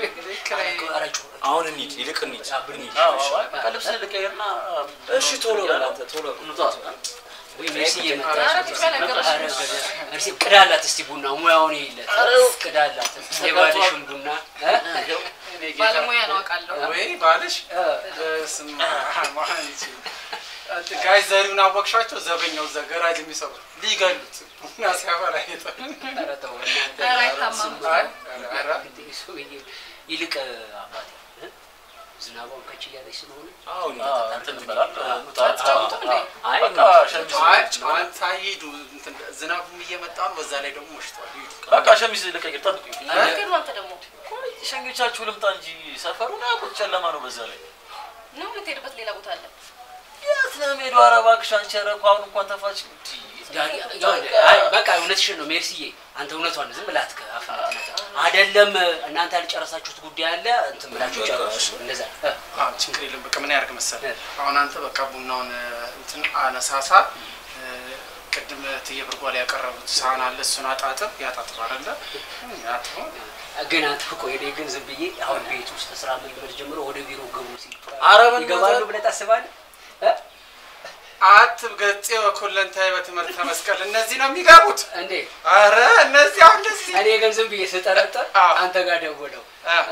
አሁን እንሂድ፣ ይልቅ እንሂድ። አዎ፣ አዎ፣ በቃ ልብስ ልቀይርና እሺ ቶሎ በል አንተ ቶሎ በል። እንውጣ። ወይ ሜርሲዬ መጣች። ኧረ ሜርሲ ቅዳላት እስቲ ቡና ሙያውን ይለት ቅዳላት የባልሽን ቡና እ? ባለሙያ ነው አውቃለሁ። ወይ ባልሽ በስመ አብ አንቺ አንተ ጋሽ ዘሪሁን አወቅሻቸው? ዘበኛው እዛ ገራጅ የሚሰሩ ሊገሉት ቡና ሲያፈላ ይጠ- ኧረ ተው እናንተ። ኧረ አይታማም። አይ፣ ኧረ ይልቅ አባቴ እ? ዝናቧን ከች እያለች ስለሆነ አዎ፣ እንትን እንበላለን። እንውጣ። አትጫወቱም እንዴ? አይ በቃ ሸሚዝ አይ አንተ ሂዱ። እንትን ዝናቡም እየመጣ ነው። በዛ ላይ ደግሞ መሽቷል። ሂዱ። በቃ ሸሚዝ ልቀይር፣ ጠብቁኝ። ነገር ነው አንተ ደግሞ ቆይ ሸኞቻችሁ ልምጣ እንጂ ሰፈሩን አያውቁት፣ ጨለማ ነው በዛ ላይ። ነው የምትሄድበት ሌላ ቦታ አለ። የት ነው የምሄደው? ኧረ እባክሽ አንቺ፣ ኧረ እኮ አሁን እንኳን ተፋች። ዳኒ፣ አይ በቃ እውነትሽን ነው ሜርሲዬ። አንተ እውነቷን ነው፣ ዝም ብላ አትከፋፍላት። አይደለም እናንተ ያልጨረሳችሁት ጉዳይ አለ እንትን ብላችሁ ጨርሱ። እንደዛ እ፣ አዎ ችግር የለም። በቃ ምን ያደርግ መሰለህ፣ አሁን አንተ በቃ ቡናውን እንትን አነሳሳ። እ፣ ቅድም እትዬ ብርጓል ያቀረቡት ሳህን አለ፣ እሱን አጣጥብ። ያጣጥብ አይደለ አጥቦ ግን አንተ ቆይ እኔ ግን ዝም ብዬ አሁን ቤት ውስጥ ስራ መልመድ ጀምሮ ወደ ቢሮ ገቡ ሲል ኧረ በእናትህ። ይገባሉ ብለህ ታስባለህ? እ? አትብ ገጼ ወኩለንታይ በትምህርተ መስቀል እነዚህ ነው የሚገቡት እንዴ? አረ እነዚህ አሁን እንደዚህ እኔ ግን ዝም ብዬ ስጠረጠር አንተ ጋር ደወለው።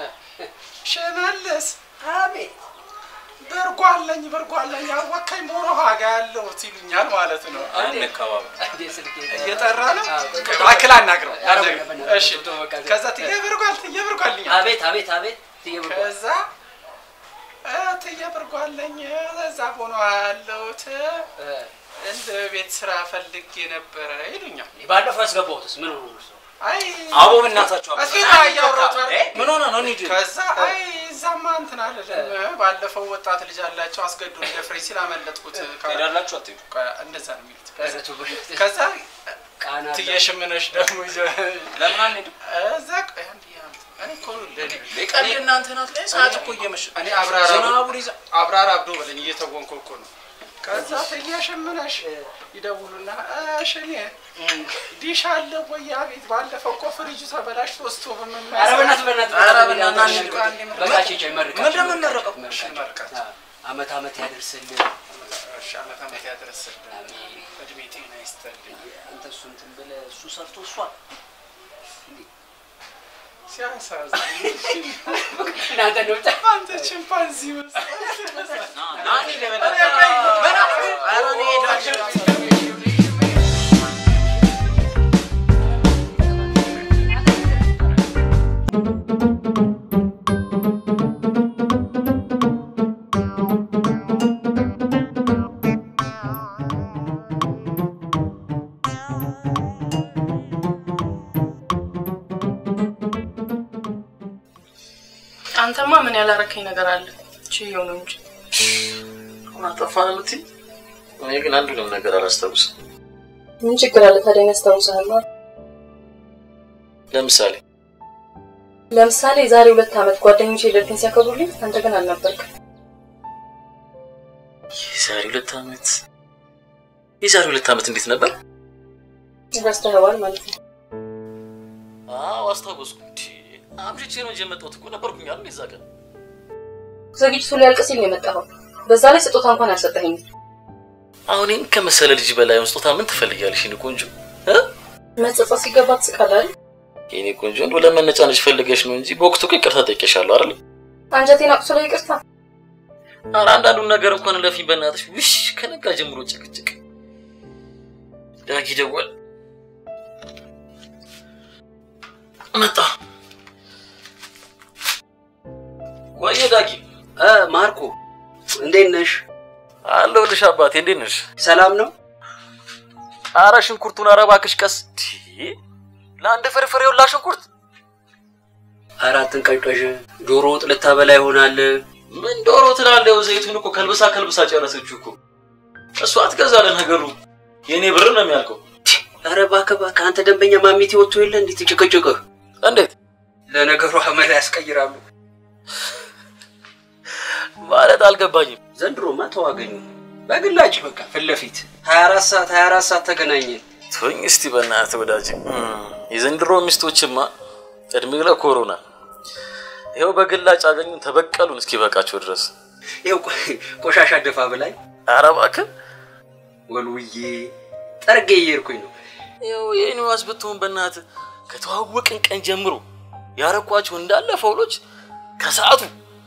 ሽመልስ አቤት በርጓ አለኝ በርጓ አለኝ አወካኝ ሞሮ ሀጋ ያለሁት ይሉኛል ማለት ነው። አንከባበል። እንዴ ስልኬ እየጠራ ነው። አዎ፣ እባክህ አናግረው። ኧረ በእናትህ፣ እሺ በቃ ዝም- ከዛ ትዬ ብርጓል ትዬ ብርጓል ይሉኛል። አቤት አቤት አቤት ትየብር ከዛ ትዬ ብርጓለኝ እዛ ሆኖ ያለሁት እንደ ቤት ስራ ፈልጌ ነበረ ይሉኛል። ባለፈው ያስገባሁትስ ምን ሆኖ ነው? አይ አቦ በእናታችሁ አቦ። እስኪ እያወራሁት አይደል? ምን ሆነ ነው? እንሂድ። ከዛ አይ እዛማ እንትን አልልም። ባለፈው ወጣት ልጅ አላቸው አስገዱ ደፍሬ ሲል አመለጥኩት። ትሄዳላችሁ አትሄዱ? እንደዛ ነው የሚሉት። ኧረ ተው በእናትህ። ከዛ ቃና አለ። ትየሽምነሽ ደግሞ ይዘ- ለምን አንሄድም? እዛ ቆይ አንድ ያንተ እኔ እኮ ለእኔ ቀልድ እናንተ ናት ላይ ሰዓት እኮ እየመሸ እኔ አብራራ ዝናቡን ይዛ አብራራ አብዶ በለኝ እየተወንኩ እኮ ነው። ከዛ ትየሽምነሽ ይደውሉና እሺ እኔ ዲሽ አለ ወይ? አቤት ባለፈው እኮ ፍሪጁ ተበላሽቶ ስቶቭ ምን ኧረ በእናትህ በእናትህ ኧረ በእናትህ በእናትህ በእናትህ አንድ በቃ ቼቼ መርቃቸው። ምንድን ነው የምንመረቀው? መርቃቸው። አመት አመት ያደርስልህ። እሺ ዓመት ዓመት ያደረስልን እድሜ ጤና ይስጥልኝ። አንተ እሱ እንትን ብለህ እሱ ሰርቶ እሷ ሲያሳዝን እናንተ ነው ብቻ አንተ ቺምፓንዚ መስለህ ናኒ ለበናታ ኧረ እኔ እሄዳለሁ። አንተማ ምን ያላረከኝ ነገር አለ? ችየው ነው እንጂ አጠፋን የምትይ? እኔ ግን አንዱንም ነገር አላስታውስም። ምን ችግር አለ ታዲያ? ያስታውሳል። ለምሳሌ ለምሳሌ የዛሬ ሁለት ዓመት ጓደኞቼ ልደቴን ሲያከብሩልኝ አንተ ግን አልነበርክም። የዛሬ ሁለት ዓመት የዛሬ ሁለት ዓመት እንዴት ነበር? ረስተኸዋል ማለት ነው። አዎ አስታወስኩ። እንዲ አምሽቼ ነው እንጂ የመጣሁት እኮ ነበርኩኝ አይደል የዛ ቀን። ዝግጅቱ ሊያልቅ ሲል ነው የመጣኸው። በዛ ላይ ስጦታ እንኳን አልሰጠኸኝም። አሁን እኔን ከመሰለ ልጅ በላይ ስጦታ ምን ትፈልጊያለሽ? የኔ ቆንጆ እ? መጸጸት ሲገባ ትስቃለህ አይደል? የኔ ቆንጆ እንደው ለመነጫነጭ ፈልገሽ ነው እንጂ በወቅቱ እኮ ይቅርታ ጠይቄሻለሁ አይደል? አንጀቴን አቁስሎ ይቅርታ። ኧረ አንዳንዱን ነገር እንኳን ለፊኝ በእናትሽ። ውሽ ከነጋ ጀምሮ ጭቅጭቅ። ዳጊ ደወል መጣ። ወየ ዳጊ እ ማርኮ እንዴት ነሽ? አለሁልሽ አባቴ፣ እንዴት ነሽ? ሰላም ነው? አረ ሽንኩርቱን ኧረ እባክሽ ቀስ። ቲ ለአንድ ፍርፍር የውላ ሽንኩርት አራትን ቀንቀዥ ዶሮ ወጥ ልታበላ ይሆናል። ምን ዶሮ ትላለህ? ዘይቱን እኮ ከልብሳ ከልብሳ ጨረሰችው እኮ። እሷ አትገዛለ ነገሩ የእኔ ብር ነው የሚያልቀው። ኧረ እባክህ እባክህ፣ አንተ ደንበኛ ማሚቴ ወጥቶ የለ እንዴት ጭቅጭቅህ? እንዴት ለነገሩ አመል ያስቀይራሉ ማለት አልገባኝም። ዘንድሮማ ተዋገኙ በግላጭ በቃ ፊት ለፊት 24 ሰዓት 24 ሰዓት ተገናኘን። ተወኝ እስቲ በእናትህ ወዳጅ። የዘንድሮ ሚስቶችማ እድሜ ለኮሮና ይኸው በግላጭ አገኙን ተበቀሉን እስኪበቃቸው ድረስ። ይኸው ቆሻሻ ደፋ ብላኝ ኧረ እባክህ ወልውዬ ጠርጌ እየሄድኩኝ ነው። ይኸው የኔዋስ ብትሆን በእናትህ ከተዋወቅን ቀን ጀምሮ ያረኳቸው እንዳለ ፈውሎች ከሰዓቱ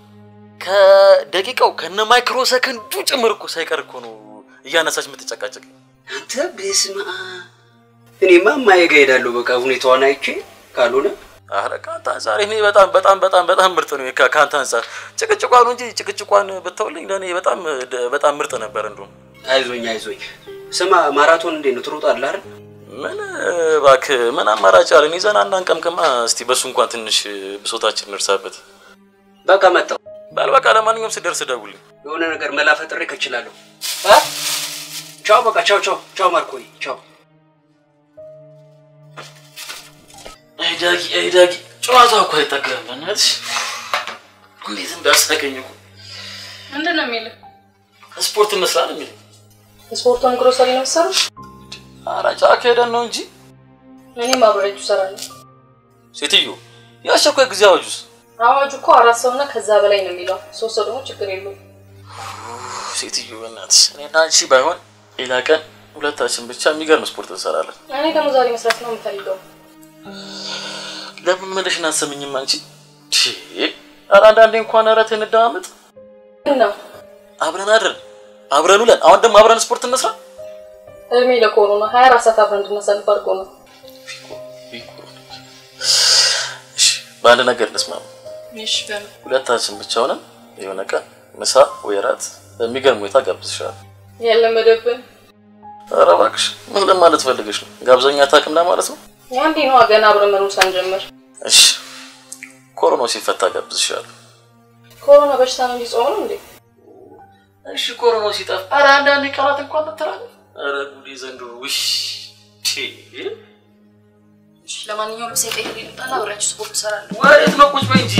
ከደቂቃው ከነ ማይክሮ ሰከንዱ ጭምር እኮ ሳይቀር እኮ ነው እያነሳች የምትጨቃጨቅ። አንተ በስመ አብ። እኔማ እማዬ ጋ እሄዳለሁ በቃ ሁኔታዋን አይቼ ካልሆነ አረ ከአንተ አንጻር እኔ በጣም በጣም በጣም በጣም ምርጥ ነው። ከ- ከአንተ አንጻር ጭቅጭቋን እንጂ ጭቅጭቋን ብተውልኝ ለእኔ በጣም በጣም ምርጥ ነበር። እንደውም አይዞኝ አይዞኝ። ስማ ማራቶን እንዴት ነው ትሮጣለህ አይደል? ምን እባክህ ምን አማራጭ አለን? ይዘን አናንቀምቅማ። እስቲ በሱ እንኳን ትንሽ ብሶታችን እንርሳበት። በቃ መጣሁ። በል በቃ ለማንኛውም ስደርስ ደውልኝ። የሆነ ነገር መላ ፈጥሬ ከችላለሁ። አ? ቻው በቃ ቻው ቻው ቻው ማርኮይ ቻው። አይ ዳጊ አይ ዳጊ ጨዋታ እኮ አይጠገብም። በእናትሽ እንዴት እንዳሳቀኝ እኮ ምንድን ነው የሚልህ? ስፖርት እንስራ ነው የሚለኝ። ስፖርቱን ግሮሰሪ ነው የምትሰሩት? ኧረ ጫካ ሄደን ነው እንጂ እኔም አብሬያችሁ እሰራለሁ። ሴትዮ የአስቸኳይ ጊዜ አዋጁስ አዋጁ እኮ አራት ሰውና ከዛ በላይ ነው የሚለው። ሶስት ሰው ደግሞ ችግር የለውም። ሴትዮ በእናትሽ እኔና አንቺ ባይሆን ሌላ ቀን ሁለታችን ብቻ የሚገርም ስፖርት እንሰራለን። እኔ ደግሞ ዛሬ መስራት ነው የምፈልገው። ለምን መለሽን አትሰምኝም አንቺ? ቺ ኧረ አንዳንዴ እንኳን ኧረ ተይ እንደማመጥ ነው አብረን አድረን አብረን ውለን አሁን ደግሞ አብረን ስፖርት እንስራ። እድሜ ለኮሮና ሀያ አራት ሰዓት አብረን እንድናሳልፍ አድርጎ ነው። በአንድ ነገር እንስማማ። እሺ በል ሁለታችን ብቻ ሆነን የሆነ ቀን ምሳ ወይ እራት በሚገርም ሁኔታ ጋብዝሻለሁ። ያለመደብን ኧረ እባክሽ ምን ለማለት ፈልገሽ ነው? ጋብዘኛ አታውቅም ለማለት ነው? ያንዴ ነዋ ገና አብረን መኖር ሳንጀምር። እሺ ኮሮናው ሲፈታ ጋብዝሻለሁ። ኮሮና በሽታ ነው እንዲጾም ነው እንዴ? እሺ ኮሮናው ሲጠፋ ኧረ አንዳንዴ ቀናት እንኳን መተላለፍ ኧረ ጉዴ ዘንድሮ ውሽ እሺ ለማንኛውም ልብሴ ቀይሬ ልምጣና አብሬያችሁ ስፖርት እሰራለሁ። ወዴት ነው? ቁጭ በይ እንጂ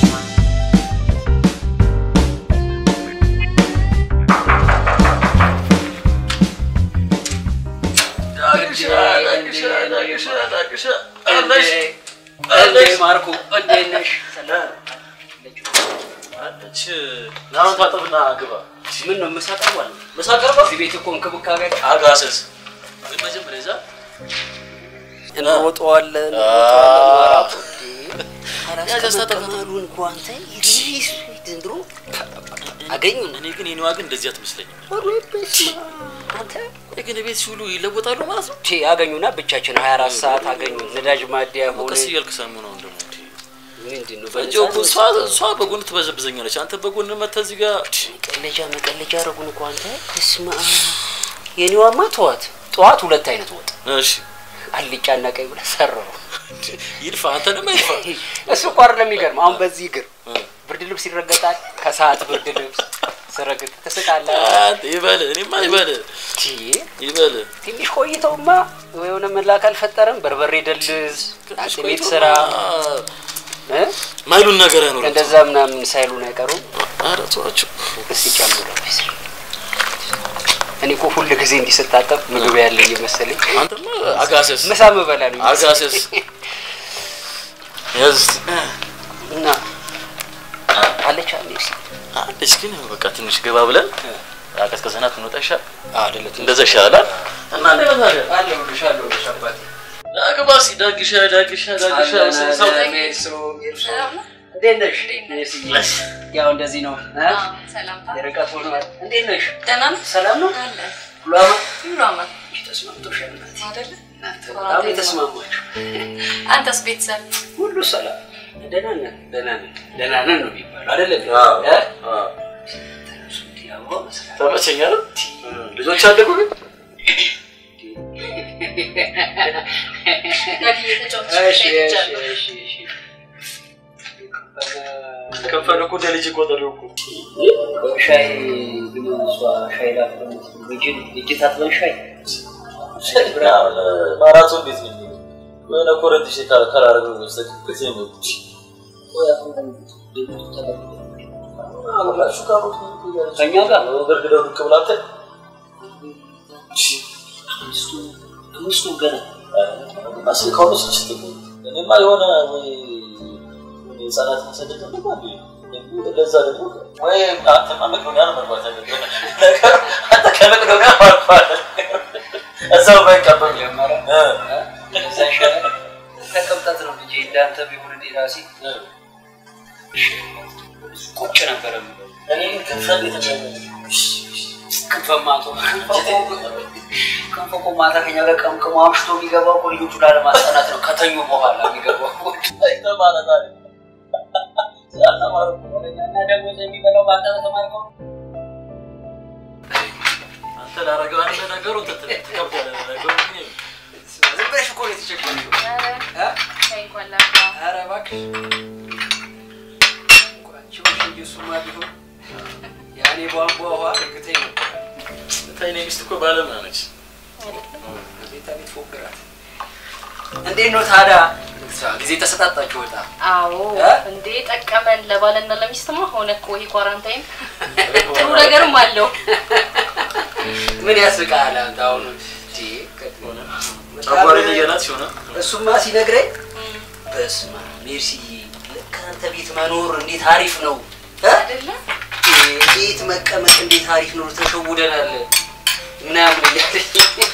እንዴ ማርኮ እንዴት ነሽ? አለች ናሁን ታጠብና ግባ። ምን ነው ምሳ ቀርቧል? ምሳ ቀርቧል? እዚህ ቤት እኮ እንክብካቤ አጋሰስ ግን መጀመሪያ ይዛ እንሮጠዋለን ያስተጠቀማሉን እኮ አንተ ዘንድሮ አገኙን። እኔ ግን የኔዋ ግን እንደዚህ አትመስለኝም። ቆይ ግን ቤት ሲውሉ ይለወጣሉ ማለት ነው? ቴ አገኙና ብቻችን 24 ሰዓት አገኙን። ነዳጅ ማደያ ሆነ ቀስ እያልክ ሰሙ ነው እንደሞ ምንድን ነው እንጂ እኮ እሷ እሷ በጎን ትበዘብዘኛለች፣ አንተ በጎን መተህ እዚህ ጋር መቀለጃ መቀለጃ አረጉን እኮ አንተ። እስማ የኔዋማ ተዋት። ጠዋት ሁለት አይነት ወጥ እሺ አልጫና ቀይ ብለህ ሰራው። ይድፋ አንተንም አይድፋ። እሱ እኮ አይደለም የሚገርም። አሁን በዚህ እግር ብርድ ልብስ ይረገጣል። ከሰዓት ብርድ ልብስ ስረግጥ ትስቃለህ። አንተ ይበል እኔማ ይበል ይበል ትንሽ ቆይተውማ የሆነ መላክ አልፈጠረም። በርበሬ ደልዝ አጥሚት ስራ እ? ማይሉን ነገር አይኖርም። እንደዛ ምናምን ሳይሉን አይቀሩም። ኧረ ተዋቸው እስኪ ጨምሮ እኔ እኮ ሁል ጊዜ እንዲህ ስታጠብ ምግብ ያለ እየመሰለኝ አንተማ አጋሰስ ምሳ ምበላ ነው አጋሰስ ያዝ እስኪ እና አለች አንዴ እስኪ አለች ግን በቃ ትንሽ ገባ ብለን አቀዝቅዘናት እንወጣ ይሻል አይደለ? እንደዛ ይሻላል እና እንዴት ነው ታዲያ? አለሁልሽ አለሁልሽ አባቴ ዳግባ እስኪ ዳግሻ ዳግሻ ዳግሻ ሰው እንዴት ነሽ? ያው እንደዚህ ነው እ? ሰላምታ የርቀት ሆኗል። እንዴት ነሽ? ደህና ነህ? ሰላም ነው? አለ ሁሉ አማን? ሁሉ አማን ተስማምቶሻል እናቴ? አይደለ? በጣም የተስማማችሁ አንተስ ቤተሰብ ሁሉ ሰላም ደህና ነን ደህና ነን ደህና ነን ነው የሚባለው አይደለም? አዎ፣ እ? አዎ። ተነሱ እንዲህ አበባ መስራት ተመቸኝ አይደል? ልጆች አደጉ ግን እሺ እሺ እሺ እሺ ከፈለ እኮ እንደ ልጅ ቆጠረው እኮ ሻይ ግን እሷ ሻይ ላፍለ እጅ ታጥበን ሻይ ማራቶን ቤት ነው የሚለው የሆነ ኮረንት ሽ ካላረገ በስተቀር ጊዜ ነው አብራችሁ ካሮት ከእኛ ጋር ገርግደው ብቅ ብላተ ሚስቱ ገና ማስል ከሆነች ችት እኔማ የሆነ ወይ ህጻናት ማሰደድ ነው ለዛ ደግሞ ወይ አንተማ መቅዶኒያ ነው መግባት ያለብህ ነገር አንተ ከመቅዶኒያ ማልፋል እዛው ባይቀበል ጀመረ ከዛ ይሻላል ተቀምጣት ነው ልጄ እንዳንተ ቢሆን እኔ ራሴ ቁጭ ነበረ የምለው። እኔ ከፈል የተባለ ክንፈማቶ ክንፈ እኮ ማታ ከኛ ጋር ቀምቅሞ አምሽቶ የሚገባው እኮ ልጆቹ ላለማስጠናት ነው ከተኙ በኋላ የሚገባው እኮ። ማለት አለ ስላልተማሩ እና ደግሞ የሚበላው በአንተ በተማርከው አንተ ላረገው አንተ ነገሩ ትከብዳለህ ነገሩ ግን ዝም ብለሽ እኮ ነው የተቸገረሽው። እንኳን ላፍላ ኧረ እባክሽ እንኳን ችሎሽ እንጂ እሱማ ቢሆን ያኔ ቧንቧ ውሃ እርግጠኝ ነበር። ታይ እኔ ሚስት እኮ ባለሙያ ነች ቤታ ቤት ፎግራት። እንዴት ነው ታዲያ ጊዜ ተሰጣጣችሁ ወጣ? አዎ እ? እንዴ ጠቀመን። ለባልና ለሚስትማ ሆነ እኮ ይሄ ኳራንታይን ጥሩ ነገርም አለው። ምን ያስቃል አንተ አሁን እንዴ ጨጓራዬን እያላት ሲሆነ እሱማ ሲነግረኝ በስመ አብ ሜርሲዬ ልክ አንተ ቤት መኖር እንዴት አሪፍ ነው እ? ቤት መቀመጥ እንዴት አሪፍ ነው ተሸውደናል ምናምን እያለኝ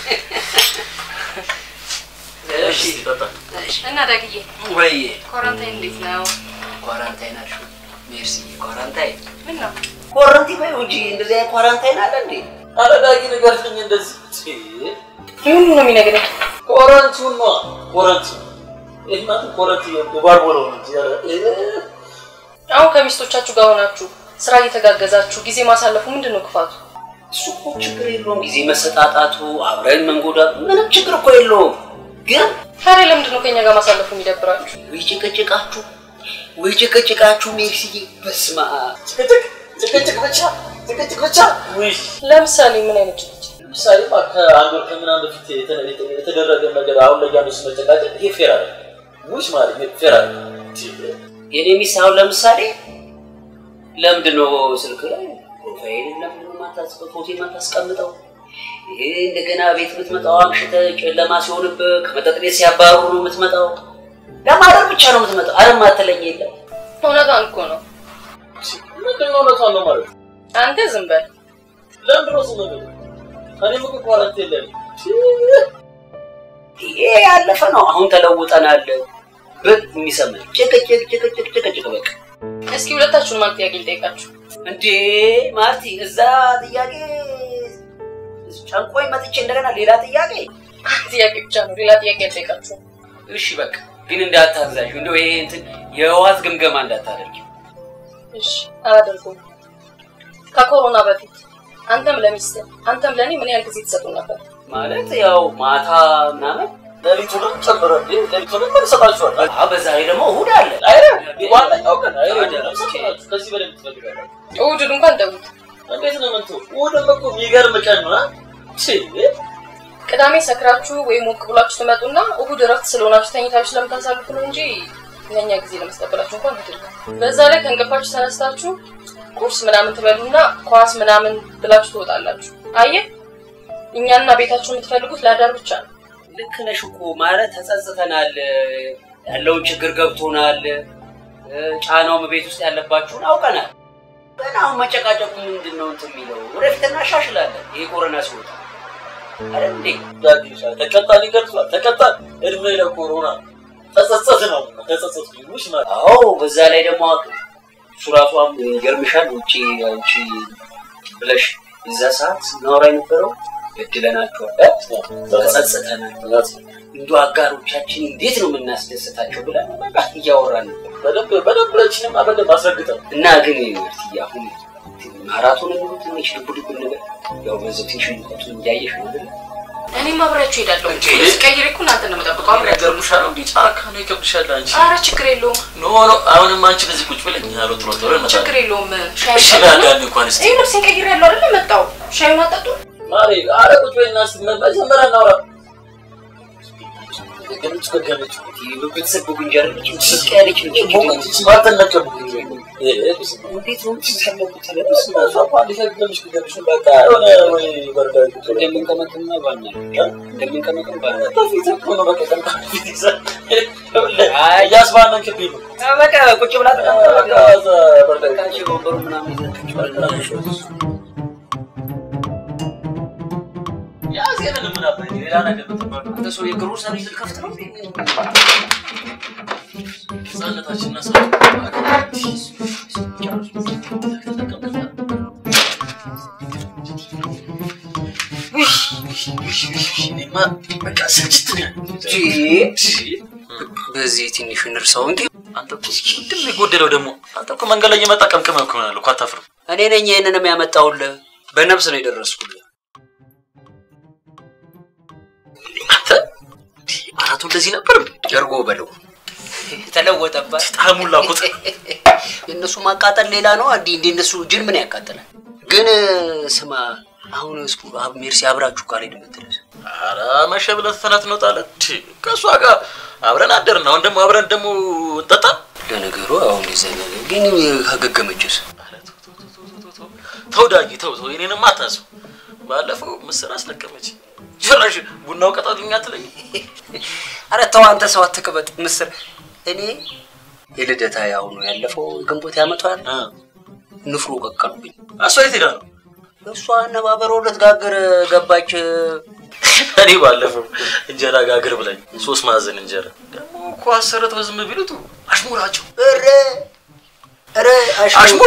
እሺ እና ዳግዬ ወይ ኳራንታይን እንዴት ነው? ኳራንታይን አልሽው ሜርሲዬ ኳራንታይን ምን ነው? ኳራንቲን በይው እንጂ እንደዚህ አይነት ኳራንታይን አለ እንዴ አረጋጊ ንገርልኝ እንደዚህ ምን ነው የሚነግረኝ? ኮረንቲውን ነው ኮረንቲው ይህ ማለት ኮረንቲ የባርቦለው ነው እንጂ ኧረ፣ አሁን ከሚስቶቻችሁ ጋር ሆናችሁ ስራ እየተጋገዛችሁ ጊዜ ማሳለፉ ምንድን ነው ክፋቱ? እሱ እኮ ችግር የለውም ጊዜ መሰጣጣቱ አብረን መንጎዳቱ ምንም ችግር እኮ የለውም ግን ታዲያ ለምንድን ነው ከኛ ጋር ማሳለፉ የሚደብራችሁ? ወይ ጭቅጭቃችሁ ወይ ጭቅጭቃችሁ ሜርሲዬ በስመ አብ ጭቅጭቅ ብቻ ጭቅጭቅ ብቻ ውይ ለምሳሌ ምን አይነት ጭቅጭቅ? ለምሳሌ ከአንድ ወር ከምናምን በፊት የተ- የተ- የተደረገ ነገር አሁን ላይ ያሉ መጨቃጨቅ ይሄ ፌር አለ ውሽ ማለት ይሄ ፌር አለ የኔ ሚስት አሁን ለምሳሌ ለምንድን ነው ስልክ ላይ ፕሮፋይል ለምንድን ነው ማታስቀ- ፎቶ የማታስቀምጠው? ይሄ እንደገና ቤት የምትመጣው አምሽተ ጨለማ ሲሆንብህ ከመጠጥ ቤት ሲያባሩ ነው የምትመጣው። ለማደር ብቻ ነው የምትመጣው። አረ ማትለኝ የለም። እውነቷን እኮ ነው። ምንድን ነው እውነቷን ነው ማለት አንተ ዝም በል። ለምንድን ነው ዝም ብለው እኔም እኮ ኳረንት የለም ይሄ ያለፈ ነው። አሁን ተለውጠናል። ብል የሚሰማኝ ጭቅጭቅ ጭቅጭቅ ጭቅጭቅ በቃ እስኪ ሁለታችሁን አንድ ጥያቄ ልጠይቃችሁ። እንዴ ማርቲ፣ እዛ ጥያቄ ጨንቆኝ መጥቼ እንደገና ሌላ ጥያቄ ጥያቄ ብቻ ነው፣ ሌላ ጥያቄ አልጠይቃችሁም። እሺ በቃ ግን እንዳታዛዥ እንደው ይሄ እንትን የህወሓት ግምገማ እንዳታደርጊ። እሺ አላደርገውም። ከኮሮና በፊት አንተም ለሚስት አንተም ለእኔ ምን ያህል ጊዜ ትሰጡ ነበር? ማለት ያው ማታ ምናምን ሌሊቱንም ጨምረ ሌሊቱንም ምን ይሰጣችኋል አዎ፣ በዛ ላይ ደግሞ እሑድ አለ። ዋናኛው ቀን አይደለም ከዚህ በላይ ትፈልጋለህ እሑድን እንኳን ተውት። እንዴት ነው ምንቱ እሑድም እኮ የሚገርም ቀን ነው አ? ቺ ቅዳሜ ሰክራችሁ ወይም ሞቅ ብላችሁ ትመጡና እሑድ እረፍት ስለሆናችሁ ተኝታችሁ ስለምታሳልፉ ነው እንጂ ለእኛ ጊዜ ለመስጠበላችሁ እንኳን አይደለም። በዛ ላይ ከእንቅልፋችሁ ተነስታችሁ ቁርስ ምናምን ትበሉና ኳስ ምናምን ብላችሁ ትወጣላችሁ። አየህ እኛና ቤታችሁ የምትፈልጉት ለአዳር ብቻ ነው። ልክ ነሽ እኮ ማለት ተጸጽተናል፣ ያለውን ችግር ገብቶናል፣ ጫናውም ቤት ውስጥ ያለባችሁን አውቀናል። ግን አሁን መጨቃጨቁ ምንድን ነው እንትን የሚለው ወደፊት እናሻሽላለን። ይሄ ኮረና ሲወጣ አይደል እንዴ? ተቀጣን ይገልጿል ተቀጣን እድሜ ለኮሮና ተጸጸት ነው ተጸጸት ውሽ ማለት አዎ በዛ ላይ ደግሞ እሱ ራሱ አሁን ይገርምሻል። ውጭ አንቺ ብለሽ እዛ ሰዓት ስናወራ የነበረው በድለናቸዋል፣ ተጸጽተናል፣ እንዱ አጋሮቻችን እንዴት ነው የምናስደስታቸው ብለን በቃ እያወራን ነበር። በደንብ በደንብ ለችንም በደንብ አስረግጠን እና ግን ማርትዬ አሁን ማራቶን ሙሉ ትንሽ ልቡ ልቡ ነገር ያው በዚህ ትንሽ ሙቀቱ እያየሽ ነው አይደል? እኔም አብሬያችሁ እሄዳለሁ። ቀይሬ እኮ እናንተ ነው የምጠብቀው። አብሬያችሁ ይገርምሻል። እንዲህ ጫካ ነው ይከብድሻል አንቺ። ኧረ ችግር የለውም ኖ ኖ፣ አሁንም አንቺ በዚህ ቁጭ ብለኝ ያሉ ጥሮ ጥሮ እንመጣለን። ችግር የለውም። ሻይ እሺ ላዳን እንኳን እስቲ ይህ ልብሴን ቀይሬያለሁ አይደል? መጣሁ። ሻዩን አጠጡ። ማሪ፣ ኧረ ቁጭ በይና እስቲ መጀመሪያ እናውራ። ገለጭ በገለጭ ቤተሰብ ጉንጅ አይደለች ስቅ ያለች ልጅ ሞቀች ማተነቀብ እንዴት ነው የምትሰለቁት? እንደምንቀመጥና ባና እንደምንቀመጥም ባና እያስባነንክብኝ ነው። በቃ ቁጭ ብላ በቃ ወንበሩ ምናምን ይዘህ ቁጭ ብላ ያዜንን ምን አባይ ሌላ ነገር ብትባል አንተ ሰው የግሩ ሰርቪስ ልከፍት ነው እንዴ? ህጻነታችንና ሰ በቃ ስልችት ነው በዚህ ትንሽ እንርሳው እንጂ አንተ እኮ ምንድን ነው የጎደለው ደግሞ? አንተ እኮ መንገድ ላይ እየመጣ ቀምቅመህ እኮ ይሆናል እኮ አታፍርም? እኔ ነኝ ይህንንም ያመጣውልህ። በነፍስ ነው የደረስኩልህ። አንተ አራቱ እንደዚህ ነበር እንዴ? ጀርጎ በለው ተለወጠባት። ጣሙላ ቁጥ የእነሱ ማቃጠል ሌላ ነው። እንዲ እንደ እነሱ ጅል ምን ያቃጥላል? ግን ስማ፣ አሁን እስኩ አብ ሜርሲ አብራችሁ ካልሄድ የምትለስ ኧረ መሸ ብለህ ተናት እንወጣለን። ቺ ከእሷ ጋር አብረን አደርን። አሁን ደግሞ አብረን ደግሞ እንጠጣ። ለነገሩ አሁን እንደዚያ ነገር ግን ከገገመችስ ተው ዳጊ ተው ተው፣ የኔንም አታስብ። ባለፈው ምስር አስለቀመች። ጭራሽ ቡናው ቀጣልኛ አትለኝ። አረ ተው አንተ ሰው አትቅበጥ። ምስር እኔ የልደታ ያው ነው ያለፈው ግንቦት ያመቷል ንፍሮ ቀቀሉብኝ። እሷ የት ሄዳ ነው? እሷ አነባበሮ ልትጋግር ገባች። እኔ ባለፈው እንጀራ ጋግር ብላኝ ሶስት ማዕዘን እንጀራ ደግሞ እኮ አሰርተው ዝም ቢሉት አሽሙራቸው ኧረ ኧረ አሽሙር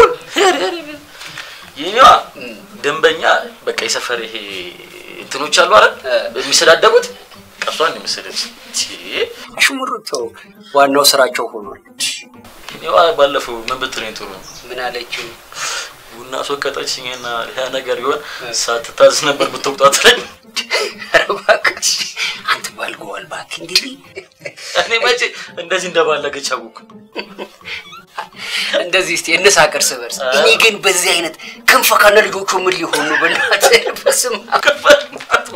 የኔዋ ደንበኛ በቃ የሰፈር ይሄ እንትኖች አሉ አይደል የሚሰዳደቡት ቀሷን የመሰለች አሽሙር ተው፣ ዋናው ስራቸው ሆኗል። እኔዋ ባለፈው ምን ብትለኝ ጥሩ ነው? ምን አለችው? ቡና አስወቀጠችኝና ያ ነገር ቢሆን ሳትታዝ ነበር ብትወቅጣት ላይ ኧረ እባክህ አንተ ባልገዋል እባክህ እንዲህ እኔ መቼ እንደዚህ እንደባለገች አወኩ። እንደዚህ እስቲ እንሳቅ እርስ በርስ። እኔ ግን በዚህ አይነት ክንፈ ካለ ልጆቹ ምን ሊሆኑ ነው? በእናትህ በስመ አብ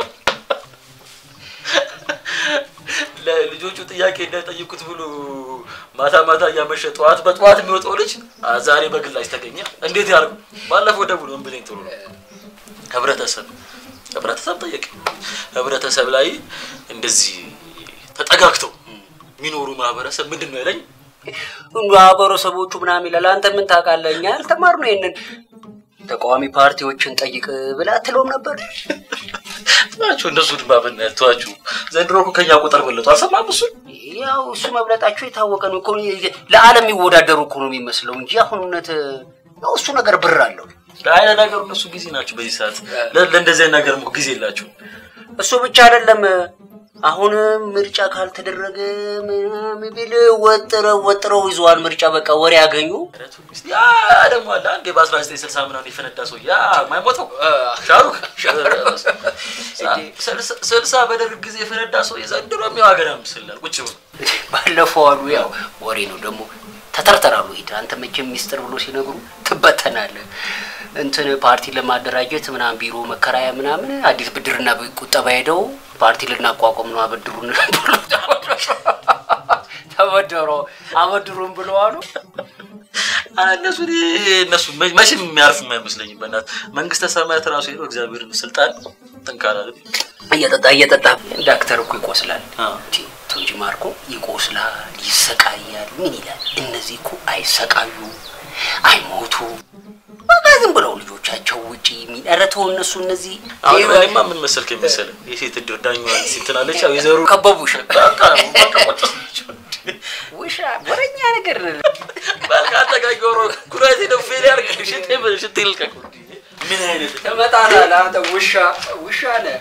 ለልጆቹ ጥያቄ እንዳይጠይቁት ብሎ ማታ ማታ እያመሸ ጠዋት በጠዋት የሚወጣው ልጅ አ፣ ዛሬ በግላጭ ተገኘ። እንዴት ያርጉ? ባለፈው ደውሎ ምን ብለኝ ጥሩ ነው ህብረተሰብ ህብረተሰብ ጠየቅ ህብረተሰብ ላይ እንደዚህ ተጠጋግተው የሚኖሩ ማህበረሰብ ምንድን ነው ያለኝ? ማህበረሰቦቹ ምናምን ይላል። አንተ ምን ታውቃለህ? እኛ አልተማርነው ይሄንን ተቃዋሚ ፓርቲዎችን ጠይቅ ብላ አትለውም ነበር? ናቸው እነሱ ድማ ብናያት ተዋችሁ። ዘንድሮ እኮ ከኛ ቁጥር በለጡ። አልሰማም እሱ ያው እሱ መብለጣቸው የታወቀ ነው እኮ ለዓለም የሚወዳደሩ እኮ ነው የሚመስለው እንጂ አሁን እውነት ያው እሱ ነገር ብር አለው። አይ ለነገሩ እነሱ ጊዜ ናቸው በዚህ ሰዓት ለ- ለእንደዚህ አይነት ነገር እኮ ጊዜ የላቸው። እሱ ብቻ አይደለም። አሁን ምርጫ ካልተደረገ ምናምን ቢል ወጥረው ወጥረው ይዘዋል። ምርጫ በቃ ወሬ ያገኙ። ያ ደግሞ አለ አንዴ በ1960 ምናምን የፈነዳ ሰው ያ ማይሞተው ሻሩክ ስልሳ- ስልሳ በደርግ ጊዜ የፈነዳ ሰው የዘንድሮ የሚው ሀገር ምስላል ቁጭ ብሎ ባለፈው አሉ ያው ወሬ ነው ደግሞ ተተርተራሉ። ሂድ አንተ መቼም ሚስጥር ብሎ ሲነግሩ ትበተናለህ። እንትን ፓርቲ ለማደራጀት ምናምን ቢሮ መከራያ ምናምን አዲስ ብድርና ቁጠባ ሄደው ፓርቲ ልናቋቋም ነው አበድሩን ብሎ ተበደሮ አበድሩን ብሎ አሉ። ኧረ እነሱ እኔ- እነሱ መ- መቼም የሚያርፍ የማይመስለኝም። በእናት መንግስተ ሰማያት ራሱ ሄዶ እግዚአብሔርን ስልጣን ትንካላል እየጠጣ እየጠጣ ዳክተር እኮ ይቆስላል ቲ- ተው እንጂ ማርኮ ይቆስላል፣ ይሰቃያል። ምን ይላል? እነዚህ እኮ አይሰቃዩ አይሞቱ በቃ ዝም ብለው ልጆቻቸው ውጪ የሚረተው እነሱ እነዚህ አሁን እኔማ ምን መሰልክ የመሰለህ የሴት እድር ዳኛዋን ሲንትናለች ያው የዘሩ ከበቡሽ በቃ በቃ ቁጭ ውሻ ወረኛ ነገር በቃ ተጋጊሮ ኩራቴ ነው ፌል ያርግ ሽቴ ሽቴ ልቀቅ ምን አይነት ትመጣለህ አንተ ውሻ ውሻ ነህ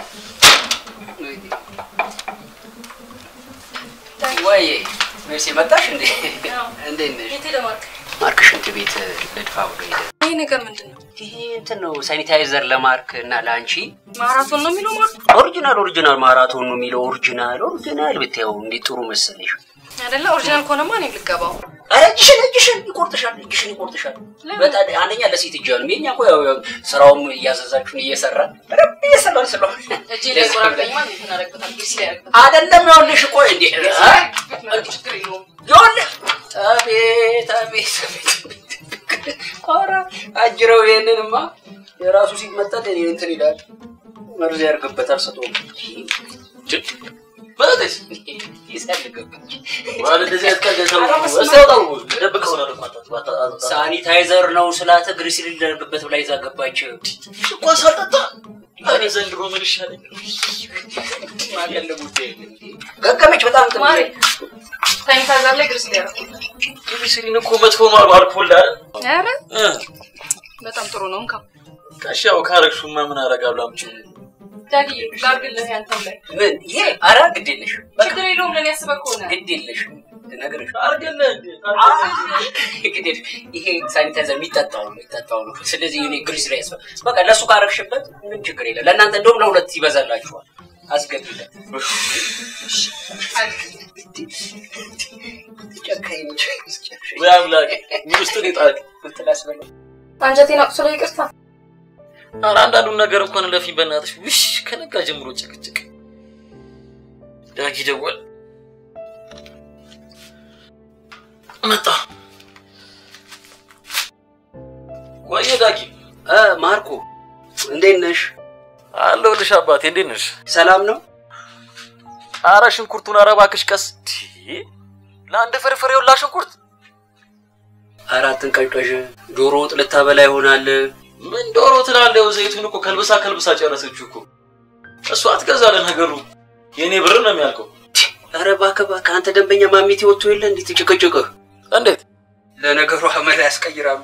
ወይ ሜርሲ መጣሽ እንዴ እንዴት ነሽ የት ሄደ ማርክ? ማርክ ሽንት ቤት ልድፋ ብሎ ሄደ ይሄ ነገር ምንድን ነው? ይሄ እንትን ነው ሳኒታይዘር ለማርክ እና ለአንቺ ማራቶን ነው የሚለው ማርክ ኦሪጂናል ኦሪጂናል ማራቶን ነው የሚለው ኦሪጂናል ኦሪጂናል ብታየው እንዴት ጥሩ መሰለሽ። አይደለ? ኦሪጂናል ከሆነማ እኔም ልገባው። ኧረ እጅሽን እጅሽን ይቆርጥሻል፣ እጅሽን ይቆርጥሻል። በጣም አንደኛ ለሴት እጅ ነው። የኛ እኮ ያው ያው ስራውም እያዘዛችሁን እየሰራን በደንብ እየሰራን ስለሆነ እጄ ላይ ቆራርጠኝማ እንዴት እናደርግበታል? ግሪስ ላይ ያደርግበታል። አይደለም ይኸውልሽ፣ ቆይ እንዴ ችግር የለውም። ይኸውልህ፣ አቤት አቤት አቤት ኧረ አጅረው ይሄንንማ የራሱ ሲመጠን እኔ እንትን ይላል መርዝ ያርግበታል ሰቶ ማለት ይሰልግበት ማለት እንደዚህ አይነት ቀልድ ሰው እስታውጣው ደብቀው ነው ሳኒታይዘር ነው ስላት ግሪስ ሊደረግበት ብላ ይዛ ገባች። እኮ ሳልጠጣ እኔ ዘንድሮ ምን ይሻለኝ? ማቀለቡት ገገመች በጣም ጥሩ ማሪ ሳኒታይዘር ላይ ግሪስ ላይ ያደርግበታል። ግሪስሊን እኮ መጥፎ ነው አሉ አልኮል አይደል? ኧረ እ በጣም ጥሩ ነው። እንካ ጋሻው ካረግሹማ ምን አደርጋለሁ? አምጪው ዳግዬ ላድርግልህ ያንተም ላይ ምን ይሄ ኧረ ግድ የለሽ ችግር የለውም። ለእኔ ያስበህ ከሆነ ግድ የለሽ ነገርሽ አድርግልህ ግድ የለሽ ይሄ ሳኒታይዘር የሚጠጣው ነው የሚጠጣው ነው። ስለዚህ እኔ ግሪስ ላይ ያስፈ በቃ ለእሱ ካረግሽበት ምን ችግር የለም። ለእናንተ እንደውም ለሁለት ይበዛላችኋል። አስገቢለት ጨካኝ ነች። ወይ አምላክ ምን ውስጥ ነው የጣልክ? እንትን አስበላ አንጀቴን አቁስሎ ይቅርታ። ኧረ አንዳንዱን ነገር እንኳን ለፊ በእናትሽ ውሽ ከነጋ ጀምሮ ጭቅጭቅ ዳጊ ደወል መጣ ወየ ዳጊ እ ማርኮ እንዴት ነሽ? አለሁልሽ አባቴ እንዴት ነሽ ሰላም ነው? አረ ሽንኩርቱን ኧረ እባክሽ ቀስ ቲ ለአንድ ፍርፍር የውላ ሽንኩርት አራትን ቀንቀዥ ዶሮ ወጥ ልታበላ ይሆናል። ምን ዶሮ ትላለህ? ያው ዘይቱን እኮ ከልብሳ ከልብሳ ጨረሰችው እኮ እሷ አትገዛለ ነገሩ የእኔ ብር ነው የሚያልቀው። ኧረ እባክህ እባክህ አንተ ደንበኛ ማሚቴ ወጥቶ የለ እንዴት ጭቅጭቅህ? እንዴት ለነገሩ አመል ያስቀይራሉ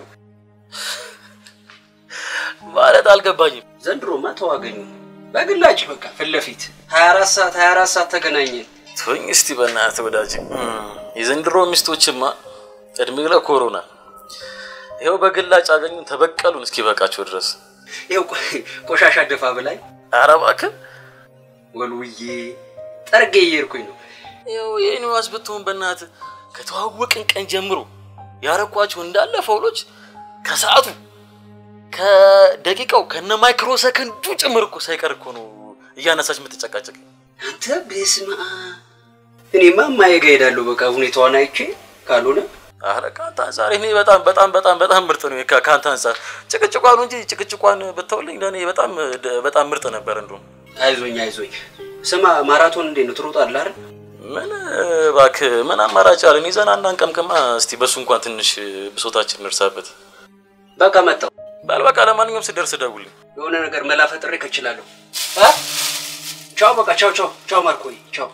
ማለት አልገባኝም። ዘንድሮማ ተዋገኙ በግላጭ በቃ ፊት ለፊት 24 ሰዓት 24 ሰዓት ተገናኘን። ተወኝ እስቲ በእናትህ ወዳጅ። የዘንድሮ ሚስቶችማ እድሜ ለኮሮና ይኸው በግላጭ አገኙን ተበቀሉን እስኪ በቃቸው ድረስ። ይኸው ቆሻሻ ደፋ ብላኝ ኧረ እባክህ ወልውዬ ጠርጌ እየሄድኩኝ ነው። ይኸው የኔዋስ ብትሆን በእናትህ ከተዋወቅን ቀን ጀምሮ ያረኳቸው እንዳለ ፈውሎች ከሰዓቱ ከደቂቃው ከነ ማይክሮ ሰከንዱ ጭምር እኮ ሳይቀር እኮ ነው እያነሳች የምትጨቃጨቅ። አንተ በስመ አብ እኔማ እማዬ ጋ እሄዳለሁ። በቃ ሁኔታዋን አይቼ ካልሆነ አረ ከአንተ አንጻር እኔ በጣም በጣም በጣም በጣም ምርጥ ነው። ከ- ከአንተ አንጻር ጭቅጭቋን እንጂ ጭቅጭቋን ብተውልኝ ለእኔ በጣም በጣም ምርጥ ነበር። እንደውም አይዞኝ አይዞኝ። ስማ ማራቶን እንዴት ነው ትሮጣለህ አይደል? ምን እባክህ ምን አማራጭ አለን? ይዘን አናንቀምቅማ። እስቲ በሱ እንኳን ትንሽ ብሶታችን እንርሳበት። በቃ መጣሁ። በል በቃ ለማንኛውም ስደርስ ደውልኝ። የሆነ ነገር መላ ፈጥሬ ከችላለሁ። አ? ቻው በቃ ቻው ቻው ቻው ማርኮይ ቻው።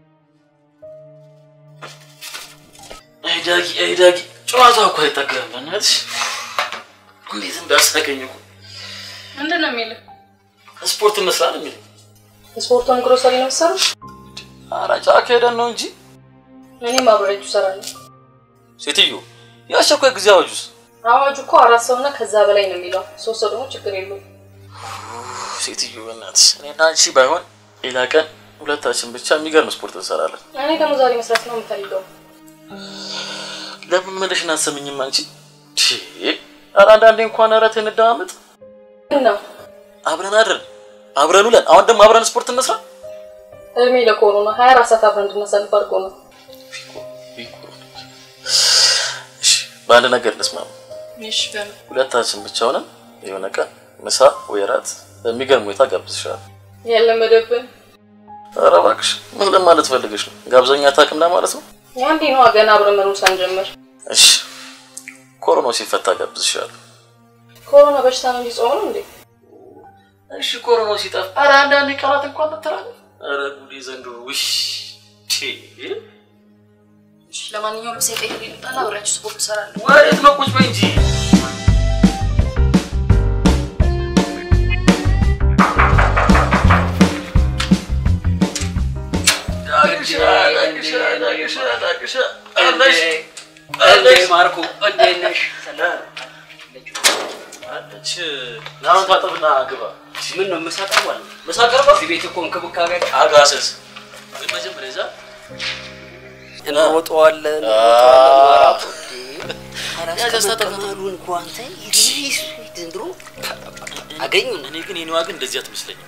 አይ ዳጊ አይ ዳጊ ጨዋታ እኮ አይጠገብም። በእናትሽ እንዴት እንዳሳቀኝ እኮ ምንድን ነው የሚልህ? ስፖርት እንስራ ነው የሚለኝ። ስፖርቱን ግሮሰሪ ነው የምትሰሩት? ኧረ ጫካ ሄደን ነው እንጂ እኔም አብሬያችሁ እሰራለሁ። ሴትዮ የአስቸኳይ ጊዜ አዋጁስ አዋጁ እኮ አራት ሰውና ከዛ በላይ ነው የሚለው። ሶስት ሰው ደግሞ ችግር የለውም። ሴትዮ በእናትሽ እኔና አንቺ ባይሆን ሌላ ቀን ሁለታችን ብቻ የሚገርም ስፖርት እንሰራለን። እኔ ደግሞ ዛሬ መስራት ነው የምፈልገው። ለምን መለሽን አትሰምኝም አንቺ? ቺ ኧረ አንዳንዴ እንኳን ኧረ ተይ እንደማመጥ ምን ነው አብረን አድረን አብረን ውለን አሁን ደግሞ አብረን ስፖርት እንስራ። እድሜ ለኮሮና ሀያ አራት ሰዓት አብረን እንድናሳልፍ አድርጎ ነው። በአንድ ነገር እንስማማ። እሺ በምን ሁለታችን ብቻ ሆነን የሆነ ቀን ምሳ ወይ እራት በሚገርም ሁኔታ ጋብዝሻለሁ። ያለመደብን ኧረ እባክሽ ምን ለማለት ፈልገሽ ነው? ጋብዘኛ አታውቅም ለማለት ነው? የአንዴ ነዋ ገና አብረን መኖር ሳንጀምር። እሺ ኮሮናው ሲፈታ ጋብዝሻለሁ። ኮሮና በሽታ ነው እንጂ ጾም ነው እንዴ? እሺ ኮሮናው ሲጠፋ ኧረ አንዳንዴ ቀናት እንኳን መተላለፍ ኧረ ጉዴ ዘንድሮ ውሽ ቺ እሺ ለማንኛውም ምሳ ቀይሬ ልምጣና አብሬያችሁ ስፖርት እሰራለሁ። ወዴት ነው? ቁጭ በይ እንጂ እንዴ ማርኮ እንዴት ነሽ? ሰላም አለች። ናሁን ታጠብና ግባ። ምን ነው ምሳ ቀርቧል? ምሳ ቀርቧል? እዚህ ቤት እኮ እንክብካቤ አለ። አጋሰስ ግን መጀመሪያ እዛ እንሮጠዋለን ያስተካክሉን እኮ አንተ ዘንድሮ አገኙን። እኔ ግን የኔዋ ግን እንደዚህ አትመስለኝም።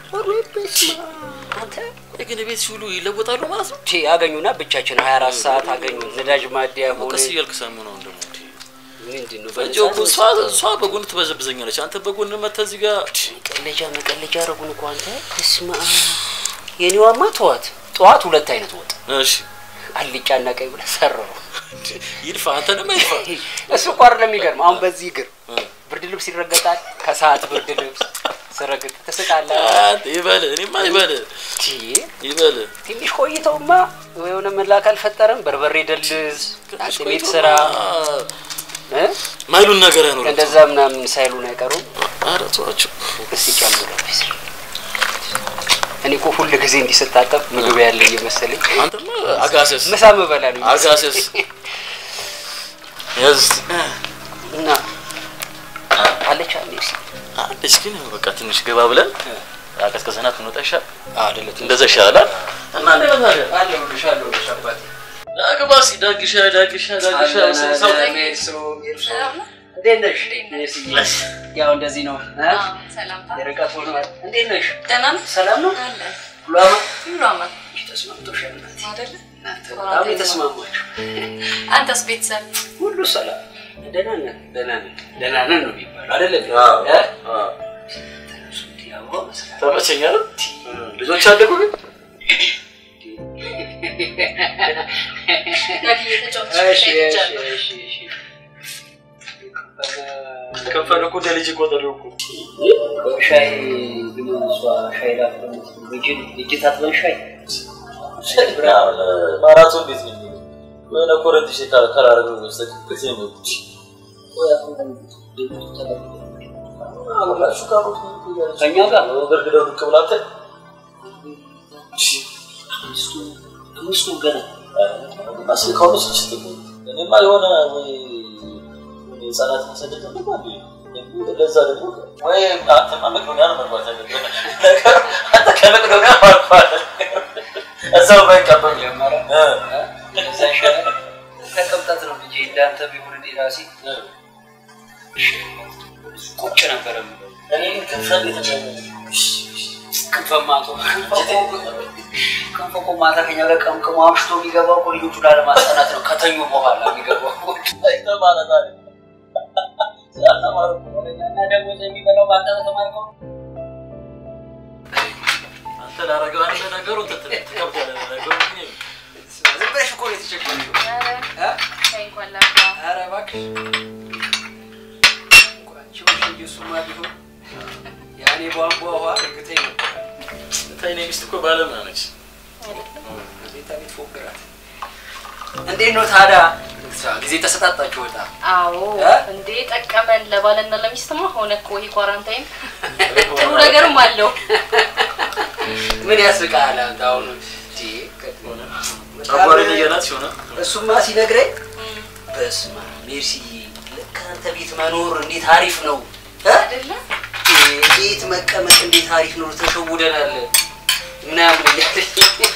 ቆይ ግን ቤት ሲውሉ ይለወጣሉ ማለት ነው? ቴ አገኙና ብቻችን 24 ሰዓት አገኙን። ነዳጅ ማደያ ሆነ ቀስ እያልክ ሰሙ ነው ደግሞ ምንድን ነው እንጂ እኮ እሷ እሷ በጎን ትበዘብዘኛለች። አንተ በጎን መተህ እዚህ ጋር መቀለጃ መቀለጃ አረጉን እኮ አንተ። በስመ አብ የኔዋማ ተዋት። ጠዋት ሁለት አይነት ወጥ እሺ አልጫና ቀይ ብለህ ሰራው። ይልፋ አንተንም አይልፋ። እሱ እኮ አይደለም የሚገርም። አሁን በዚህ እግር ብርድ ልብስ ይረገጣል። ከሰዓት ብርድ ልብስ ስረግጥ ትስቃለህ። ይበል እኔማ ይበል ይበል ትንሽ ቆይተውማ የሆነ መላክ አልፈጠረም። በርበሬ ደልዝ፣ ቤት ስራ ማይሉን ነገር አይኖርም። እንደዛ ምናምን ሳይሉን አይቀሩም። ኧረ ተዋቸው እስቲ ጨምረው እኔ እኮ ሁል ጊዜ እንዲስታጠብ ምግብ ያለ እየመሰለኝ አንተማ አጋሰስ ምሳ ምበላ ነው አጋሰስ ያዝ እና አለች ሜርሲ አለች ግን በቃ ትንሽ ገባ ብለን አቀዝቅዘናት ብንወጣ ይሻል አይደለ? እንደዛ ይሻላል። እና እንዴት ነህ ታዲያ? አለሁልሽ አለሁልሽ አባቴ ዳግባ እስኪ ዳግሻ ዳግሻ ዳግሻ ሰው እንዴት ነሽ? ያው እንደዚህ ነው እ? የርቀት ሆኗል። እንዴት ነሽ? ደህና ነህ? ሰላም ነው? አለን። ሁሉ አማን? ሁሉ አማን ተስማምቶሻል እናቴ? አይደለ? በጣም የተስማማችሁ። አንተስ ቤተሰብ ሁሉ ሰላም ደህና ነን ደህና ነን ደህና ነን ነው የሚባለው አይደለ? አዎ፣ እ? አዎ። ተነሱ እንዲህ አበባ መስራት ተመቸኝ አይደል? ልጆች አደጉ ግን እሺ፣ እሺ፣ እሺ፣ እሺ። ከፈለ እኮ እንደ ልጅ ቆጠረው እኮ ሻይ ግን እሷ ሻይ ላፍረ እጅን እጅ ታጥበን ሻይ ማራቶን ቤት ነው የሚለው የሆነ ኮረንት ሽ ከላረገ በስተቀር ጊዜ ነው ከእኛ ጋር ገርግደው ዱቅ ብላተ አምስቱ ገና ማስል ከሆነ ስችት እኔማ የሆነ ወይ ህጻናት መሰደድ ነው ለዛ ደግሞ ወይ አንተማ መቅዶኒያ ነው መግባት ያለብህ ነገር አንተ ከመቅዶኒያ ማልፋል እዛው ባይቀበል ጀመረ እዛ ይሻላል ከቅብጠት ነው ልጄ እንዳንተ ቢሆን እኔ ራሴ ቁጭ ነበረ የምለው። እኔ ግን ክንፈን የተቻለ ክንፈማቶ ክንፈ እኮ ማታ ከኛ ጋር ቀምቅሞ አምሽቶ የሚገባው እኮ ልጆቹ ላለማስጠናት ነው ከተኙ በኋላ የሚገባው እኮ። ማለት አለ ስላልተማሩ እና ደግሞ የሚበላው በአንተ በተማርከው አንተ ላረገው አንተ ነገሩ ትከብዳለህ ነገሩ ግን ዝም ብለሽ እኮ ነው የተቸገረሽው። እንኳን ላፍራ ኧረ እባክሽ እንኳን ችሎሽ እንጂ እሱማ ቢሆን ያኔ ቧንቧ ውሃ እርግጠኝ ነበር። ታይ እኔ ሚስት እኮ ባለሙያ ነች ቤታ ቤት ፎግራት። እንዴት ነው ታዲያ ጊዜ ተሰጣጣችሁ ወጣ? አዎ እ? እንዴ ጠቀመን ለባልና ለሚስትማ ሆነ እኮ ይሄ ኳራንታይን ጥሩ ነገርም አለው ምን ያስቃል አንተ አሁን እንዴ ጨጓራ እየናት ሲሆነ እሱማ ሲነግረኝ በስመ አብ ሜርሲዬ ልክ አንተ ቤት መኖር እንዴት አሪፍ ነው እ? አይደለ ቤት መቀመጥ እንዴት አሪፍ ነው ተሸውደናል ምናምን እያለኝ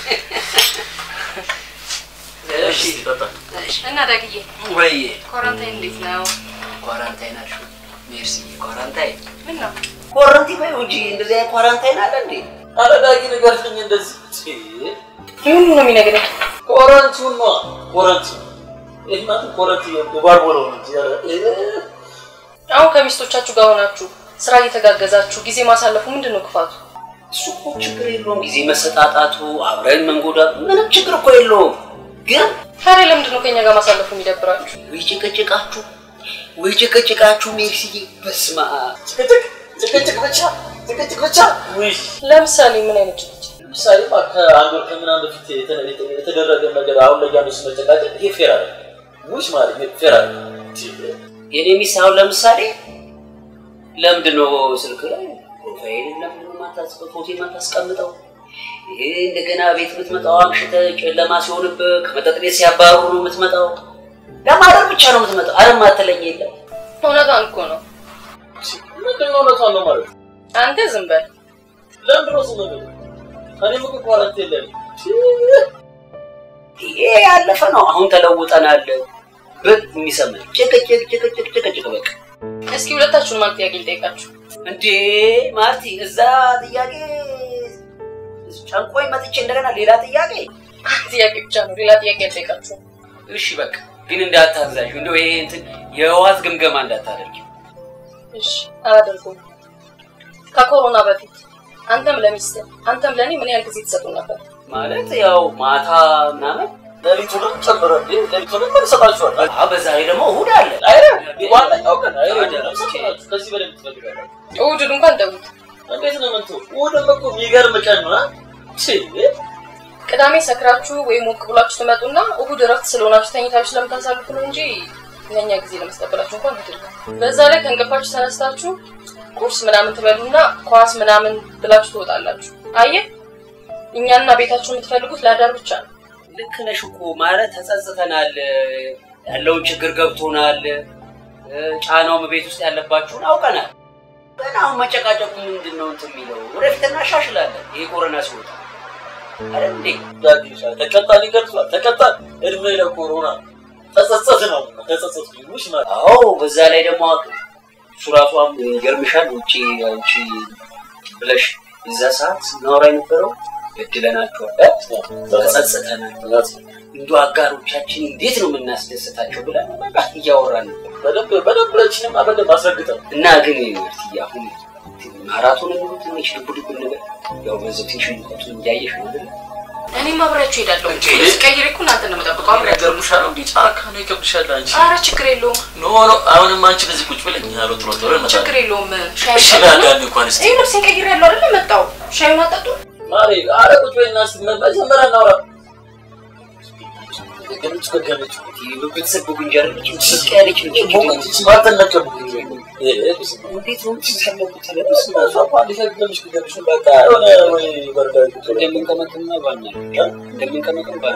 እሺ ጠጣ እና ዳግዬ ወይ ኳራንታይን እንዴት ነው ኳራንታይን አልሽው ሜርሲዬ ኳራንታይን ምን ነው ኳራንቲን በይው እንጂ እንደዚህ አይነት ኳራንታይን አለ እንዴ አረዳጊ ንገርልኝ እንደዚህ ምን ነው የሚነግረኝ ኮረንቲውን ነው ኮረንቲ ይህ ማለት ኮረንቲ የባርቦለው ነው እንጂ ኧረ አሁን ከሚስቶቻችሁ ጋር ሆናችሁ ስራ እየተጋገዛችሁ ጊዜ ማሳለፉ ምንድን ነው ክፋቱ እሱ እኮ ችግር የለውም ጊዜ መሰጣጣቱ አብረን መንጎዳቱ ምንም ችግር እኮ የለውም ግን ታዲያ ለምንድን ነው ከኛ ጋር ማሳለፉ የሚደብራችሁ ወይ ጭቅጭቃችሁ ወይ ጭቅጭቃችሁ ሜርሲዬ በስመ አብ ጭቅጭቅ ጭቅጭቅ ብቻ ጭቅጭቅ ብቻ ውይ ለምሳሌ ምን አይነት ጭቅጭቅ ለምሳሌ ከአንድ ወር ከምናምን በፊት የተ- የተ- የተደረገ ነገር አሁን ላይ ያሉ መጨቃጨቅ ይሄ ፌር አለ ውሽ ማለት ይሄ ፌር አለ የኔ ሚስት አሁን ለምሳሌ ለምንድን ነው ስልክ ላይ ፕሮፋይል ለምንድን ነው የማታስቀ- ፎቶ የማታስቀምጠው? ይሄ እንደገና ቤት የምትመጣው አምሽተህ ጨለማ ሲሆንብህ ከመጠጥ ቤት ሲያባሩ ነው የምትመጣው። ለማደር ብቻ ነው የምትመጣው። አረ ማትለኝ የለም እውነቷን እኮ ነው ምንድን ነው እውነቷን ነው ማለት? አንተ ዝም በል። ለምንድን ነው ዝም ብለው? እኔም እኮ ኳረንት የለም ይሄ ያለፈ ነው። አሁን ተለውጠናል። ብቅ የሚሰማኝ ጭቅጭቅ ጭቅጭቅ ጭቅጭቅ በቃ እስኪ ሁለታችሁንም አንድ ጥያቄ ልጠይቃችሁ። እንዴ ማርቲ፣ እዛ ጥያቄ ጨንቆኝ መጥቼ እንደገና ሌላ ጥያቄ አንድ ጥያቄ ብቻ ነው፣ ሌላ ጥያቄ አልጠይቃችሁም። እሺ በቃ ግን እንዳታዛዥ፣ እንደው ይሄ እንትን የህወሓት ግምገማ እንዳታደርጊ። እሺ አላደርገውም። ከኮሮና በፊት አንተም ለሚስትህ አንተም ለእኔ ምን ያህል ጊዜ ትሰጡ ነበር? ማለት ያው ማታ ምናምን ሌሊቱንም ጨምረ ሌሊቱንም ምን ሰጣችኋል? በዛ ላይ ደግሞ እሑድ አለ። አይረ ዋናኛው ቀን አይረ ሰጣችሁ። ከዚህ በላይ ትፈልጋለህ? እሑድን እንኳን ተውት። እንዴት ነው ምንቱ? እሑድም እኮ የሚገርም ቀን ነው። አ? ቺ ቅዳሜ ሰክራችሁ ወይም ሞቅ ብላችሁ ትመጡና እሑድ እረፍት ስለሆናችሁ ተኝታችሁ ስለምታሳልፉ ነው እንጂ ለእኛ ጊዜ ለመስጠበላችሁ እንኳን አይደለም። በዛ ላይ ከእንቅልፋችሁ ተነስታችሁ ቁርስ ምናምን ትበሉና ኳስ ምናምን ብላችሁ ትወጣላችሁ። አየህ እኛና ቤታችሁ የምትፈልጉት ለአዳር ብቻ ነው። ልክ ነሽ እኮ ማለት ተጸጽተናል፣ ያለውን ችግር ገብቶናል፣ ጫናውም ቤት ውስጥ ያለባችሁን አውቀናል። ግን አሁን መጨቃጨቁ ምንድን ነው እንትን የሚለው ወደፊት እናሻሽላለን። ይሄ ኮረና ሲወጣ አረ እንዴ ዳጊሻ ተቀጣን ይገልጿል። ተቀጣን እድሜ ለኮሮና ተጸጸት ነው ተጸጸት ይሉሽ ማለት አዎ፣ በዛ ላይ ደግሞ እሱ ራሷም ይገርምሻል። ውጭ ውጭ ብለሽ እዛ ሰዓት ስናወራ የነበረው በድለናቸዋል፣ ተጸጽተናል። እንዱ አጋሮቻችን እንዴት ነው የምናስደስታቸው ብለን በቃ እያወራን ነበር። በደንብ በደንብ ለችንም በደንብ አስረግጠን እና ግን ማርትዬ አሁን ማራቶን ነው ትንሽ ድቡ ድቡ ነገር ያው በዚህ ትንሽ ሙቀቱን እያየሽ ነው አይደል? እኔም አብሬያችሁ እሄዳለሁ። ስቀይር እኮ እናንተ ነው የምጠብቀው። አብሬያችሁ ይገርምሻል። እንዲህ ጫካ ነው ይከብድሻል አንቺ። ኧረ ችግር የለውም ኖ ኖ አሁንም አንቺ በዚህ ቁጭ ብለኝ ያለው ጥሎ ጥሎ እንመጣለን። ችግር የለውም። ሻይ እሺ ላዳን እንኳን እስቲ ይህ ልብሴን ቀይሬያለሁ አይደለ? መጣሁ። ሻዩን አጠጡ። ማሬ ኧረ ቁጭ በይና እስቲ መጀመሪያ እናውራ። ገለች ገለች ቤተሰብ ጉንጀር ልጅ ስቅ ያለች ልጅ ቦቀች ማተን ነቀብ እንዴት ነው ሲሰለቁት እንደምንቀመጥና ባና እንደምንቀመጥም ባና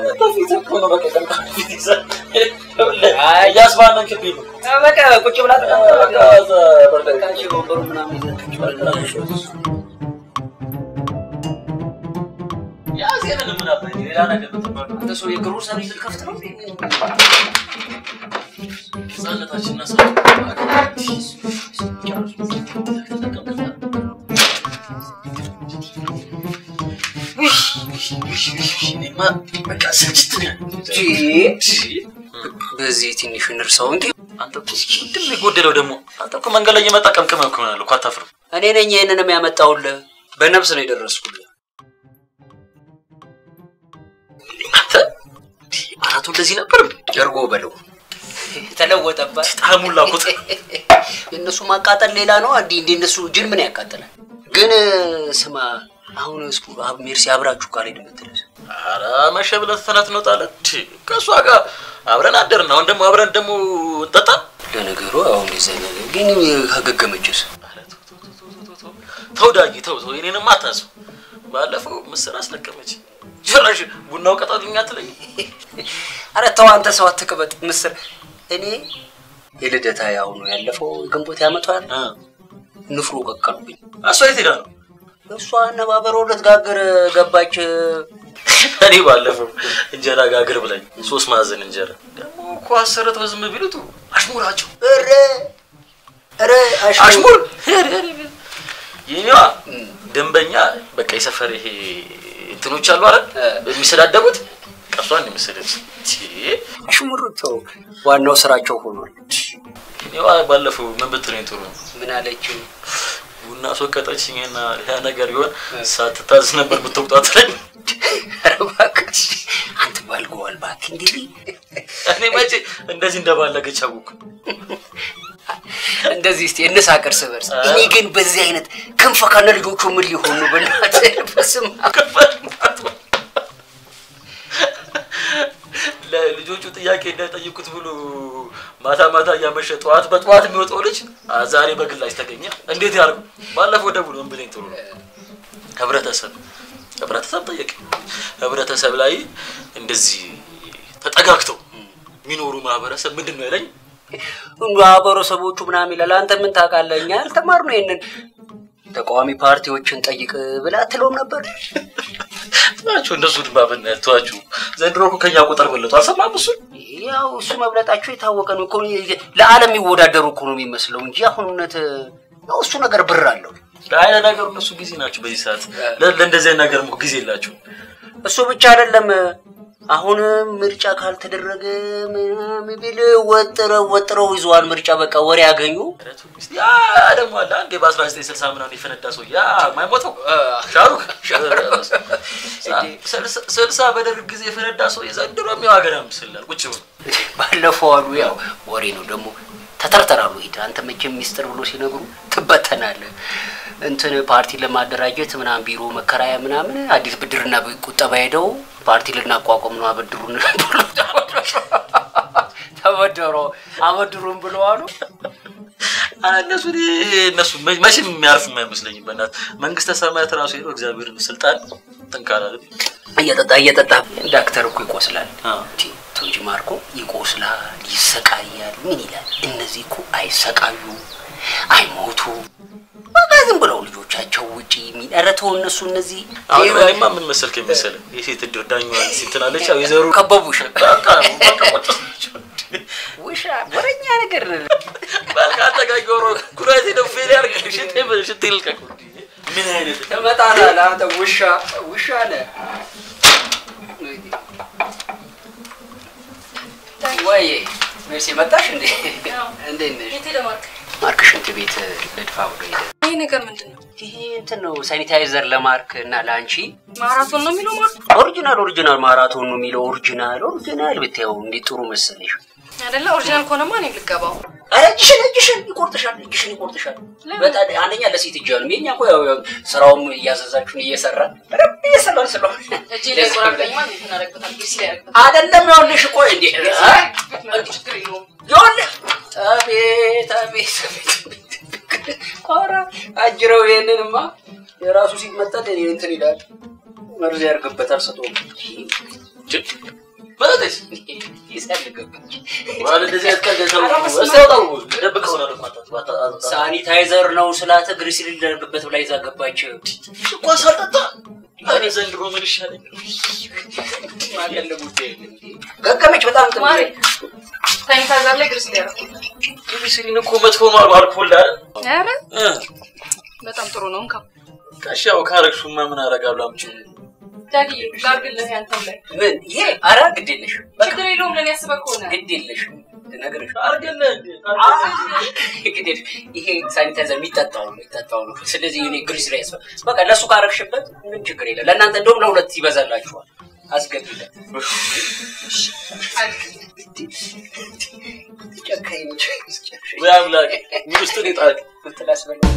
እያስባነን ክቢ ነው በቃ ቁጭ ብላ ተቀምጠ ወንበሩ ምናምን ይዘህ ቁጭ ብላ ያዜንን ምን አባይ ሌላ ነገር ተባለ አንተ ሰው የግሮሰሪ ልከፍት ነው እንዴ? ህጻነታችን እና በዚህ ትንሽ እንርሳው እንጂ አንተ እኮ ምንድን ነው የጎደለው ደግሞ? አንተ እኮ መንገድ ላይ እየመጣ ቀምቅመህ እኮ ይሆናል እኮ አታፍርም? እኔ ነኝ ይህንንም ያመጣሁልህ። በነፍስ ነው የደረስኩልህ። አንተ አራቱ እንደዚህ ነበር ጀርጎ በለው ተለወጠባት። ጣዕሙን ላኩት። የእነሱ ማቃጠል ሌላ ነው። እንዲ እንዲ እነሱ ጅል ምን ያቃጥላል? ግን ስማ አሁን እስኩ አብ ሜርሲ አብራችሁ ካልሄድ የምትለስ ኧረ መሸ ብለን ትተናት እንወጣለን። ከእሷ ጋር አብረን አደርን። አሁን ደግሞ አብረን ደግሞ እንጠጣ። ለነገሩ አሁን ዛ ነገር ግን ከገገመችስ ተው ዳጊ ተው ተው፣ እኔንም አታስብ። ባለፈው ምስር አስለቀመች። ጭራሽ ቡናው ቀጣልኛ ትለኝ። አረ ተው አንተ ሰው አትቅበጥ። ምስር እኔ የልደታ ያሁኑ ያለፈው ግንቦት ያመቷል ንፍሮ ቀቀሉብኝ። እሷ የት ሄዳ ነው? እሷ አነባበሮ ልትጋግር ገባች። እኔ ባለፈው እንጀራ ጋግር ብላኝ ሶስት ማዕዘን እንጀራ ደግሞ እኮ አሰርተው ዝም ቢሉት አሽሙራቸው ኧረ ኧረ አሽሙር የኔዋ ደንበኛ በቃ የሰፈር ይሄ እንትኖች አሉ አይደል የሚሰዳደቡት ቀሷን የመሰለች አሽሙር ተው፣ ዋናው ስራቸው ሆኗል። እኔዋ ባለፈው ምን ብትለኝ ጥሩ ነው? ምን አለችው? ቡና አስወቀጠችኝና ያ ነገር ቢሆን ሳትታዝ ነበር ብትወጣት ላይ ኧረ እባክህ አንተ ባልገዋል እባክህ እንዲህ እኔ መቼ እንደዚህ እንደባለገች አወኩ። እንደዚህ እስቲ እንሳቅ እርስ በርስ። እኔ ግን በዚህ አይነት ክንፈ ከነ ልጆቹ ምን ሊሆኑ በእናትህ በስመ አብ ለልጆቹ ጥያቄ እንዳይጠይቁት ብሎ ማታ ማታ እያመሸ ጠዋት በጠዋት የሚወጣው ልጅ አ ዛሬ በግላጭ ተገኘ። እንዴት ያርጉ? ባለፈው ደውሎ ምን ብለኝ ጥሩ ነው ህብረተሰብ ህብረተሰብ ጠየቅ ህብረተሰብ ላይ እንደዚህ ተጠጋግተው የሚኖሩ ማህበረሰብ ምንድን ነው ያለኝ? ማህበረሰቦቹ ምናምን ይላል። አንተ ምን ታውቃለህ? እኛ ያልተማርነው ይሄንን ተቃዋሚ ፓርቲዎችን ጠይቅ ብለህ አትለውም ነበር? ናቸው እነሱ ድማ ብናያት ተዋችሁ። ዘንድሮ እኮ ከኛ ቁጥር በለጡ። አልሰማም እሱ ያው እሱ መብለጣቸው የታወቀ ነው እኮ ለዓለም የሚወዳደሩ እኮ ነው የሚመስለው እንጂ አሁን እውነት ያው እሱ ነገር ብር አለው። ለአይነ ነገሩ እነሱ ጊዜ ናቸው በዚህ ሰዓት። ለ- ለእንደዚህ አይነት ነገር እኮ ጊዜ የላቸው። እሱ ብቻ አይደለም። አሁን ምርጫ ካልተደረገ ምናምን ቢል ወጥረው ወጥረው ይዘዋል። ምርጫ በቃ ወሬ ያገኙ። ያ ደግሞ አለ አንዴ በ1960 ምናምን የፈነዳ ሰው ያ ማይሞተው ሻሩክ ስልሳ- ስልሳ በደርግ ጊዜ የፈነዳ ሰው የዘንድሮ የሚው ሀገር ምስላል ቁጭ ብሎ ባለፈው አሉ ያው ወሬ ነው ደግሞ ተተርተራሉ። ሂድ አንተ መቼም ሚስጥር ብሎ ሲነግሩ ትበተናለህ። እንትን ፓርቲ ለማደራጀት ምናምን ቢሮ መከራያ ምናምን አዲስ ብድርና ቁጠባ ሄደው ፓርቲ ልናቋቋም ነው አበድሩን ተበደሮ አበድሩን ብለው አሉ። እነሱ እነሱ መ- መቼም የሚያርፍ የማይመስለኝም። በእናት መንግስተ ሰማያት ራሱ ሄዶ እግዚአብሔርን ስልጣን ትንካላል። እየጠጣ እየጠጣ ዳክተር እኮ ይቆስላል። ቶንጂ ማርኮ ይቆስላል፣ ይሰቃያል። ምን ይላል? እነዚህ እኮ አይሰቃዩ፣ አይሞቱ በቃ ዝም ብለው ልጆቻቸው ውጪ የሚጠረተው እነሱ እነዚህ አሁን እኔማ ምን መሰልክ የመሰለ የሴት እድር ዳኛዋን ሲንትናለች ያው የዘሩ ከበቡሽ በቃ በቃ ቁጭ ውሻ ወረኛ ነገር በልካ ተጋጊሮ ኩራቴ ነው ፌል ያርግ ሽቴ ሽቴ ልቀቅ ምን አይነት ትመጣለህ አንተ ውሻ ውሻ ነህ ወይ ሜርሲ መጣሽ እንዴ እንዴት ነሽ የት ሄደ ማርክ? ማርክ ሽንት ቤት ልድፋ ብሎ ሄደ ይሄ ነገር ምንድን ነው? ይሄ እንትን ነው ሳኒታይዘር ለማርክ እና ለአንቺ ማራቶን ነው የሚለው ማርክ ኦሪጂናል ኦሪጂናል ማራቶን ነው የሚለው ኦሪጂናል ኦሪጂናል ብታየው እንዴት ጥሩ መሰለሽ አይደለ? ኦሪጂናል ከሆነማ እኔ ልገባው። ኧረ እጅሽን እጅሽን ይቆርጥሻል እጅሽን ይቆርጥሻል በጣም አንደኛ ለሴት እጅ ነው የኛ እኮ ያው ያው ስራውም እያዘዛችሁን እየሰራ ረብ እየሰራን ስለሆነ እጄ ላይ ቆራርጠኝማ እንዴት እናደርግበታል? ጊዜ ላይ ያደርግበታል። አይደለም ይኸውልሽ ቆይ እንዴ ችግር የለውም። ይኸውልህ አቤት አቤት አቤት ኧረ አጅረው ይሄንንማ የራሱ ሲመጣል እኔ እንትን ይላል መርዝ ያርግበታል ሰጦ በለቴስ ይሰልግበት ዋለ እንደዚህ አይነት ቀልድ ሰው እስታውጣው ደብቀው ነው ማለት ሳኒታይዘር ነው ስላት ግሪሲል ሊደረግበት ብላ ይዛ ገባች እኮ ሳልጠጣ እኔ ዘንድሮ ምን ይሻለኝ ገገመች በጣም ጥሩ ማሪ ሳኒታይዘር ላይ ግሪስ ሊያደርግ ግሪሲሊን እኮ መጥፎ ነው አሉ አልኮል አይደል ኧረ እ በጣም ጥሩ ነው። እንካ ጋሽ ያው ካረግሹማ ምን አደርጋለሁ አምጪው ዳግዬ ላድርግልህ ያንተም ላይ ምን ይሄ ኧረ ግድ የለሽ ችግር የለውም። ለእኔ ያስበህ ከሆነ ግድ የለሽ ነገርሽ አድርግልህ ግድ የለሽ ይሄ ሳኒታይዘር የሚጠጣው ነው የሚጠጣው ነው ስለዚህ እኔ ግሪስ ላይ ያስፈ በቃ ለእሱ ካረግሽበት ምን ችግር የለም ለእናንተ እንደውም ለሁለት ይበዛላችኋል አስገቢለት ጨካኝ ነች ወይ አምላክ ምን ውስጥ ነው የጣልክ እንትን አስበላ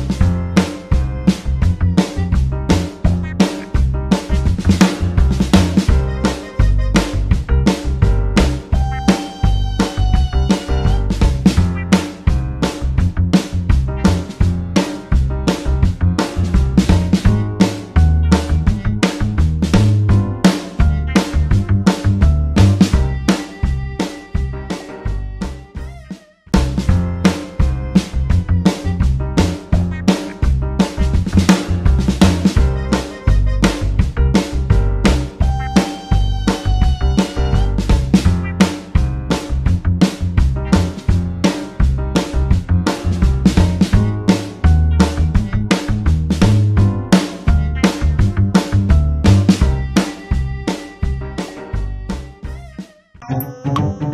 Thank you.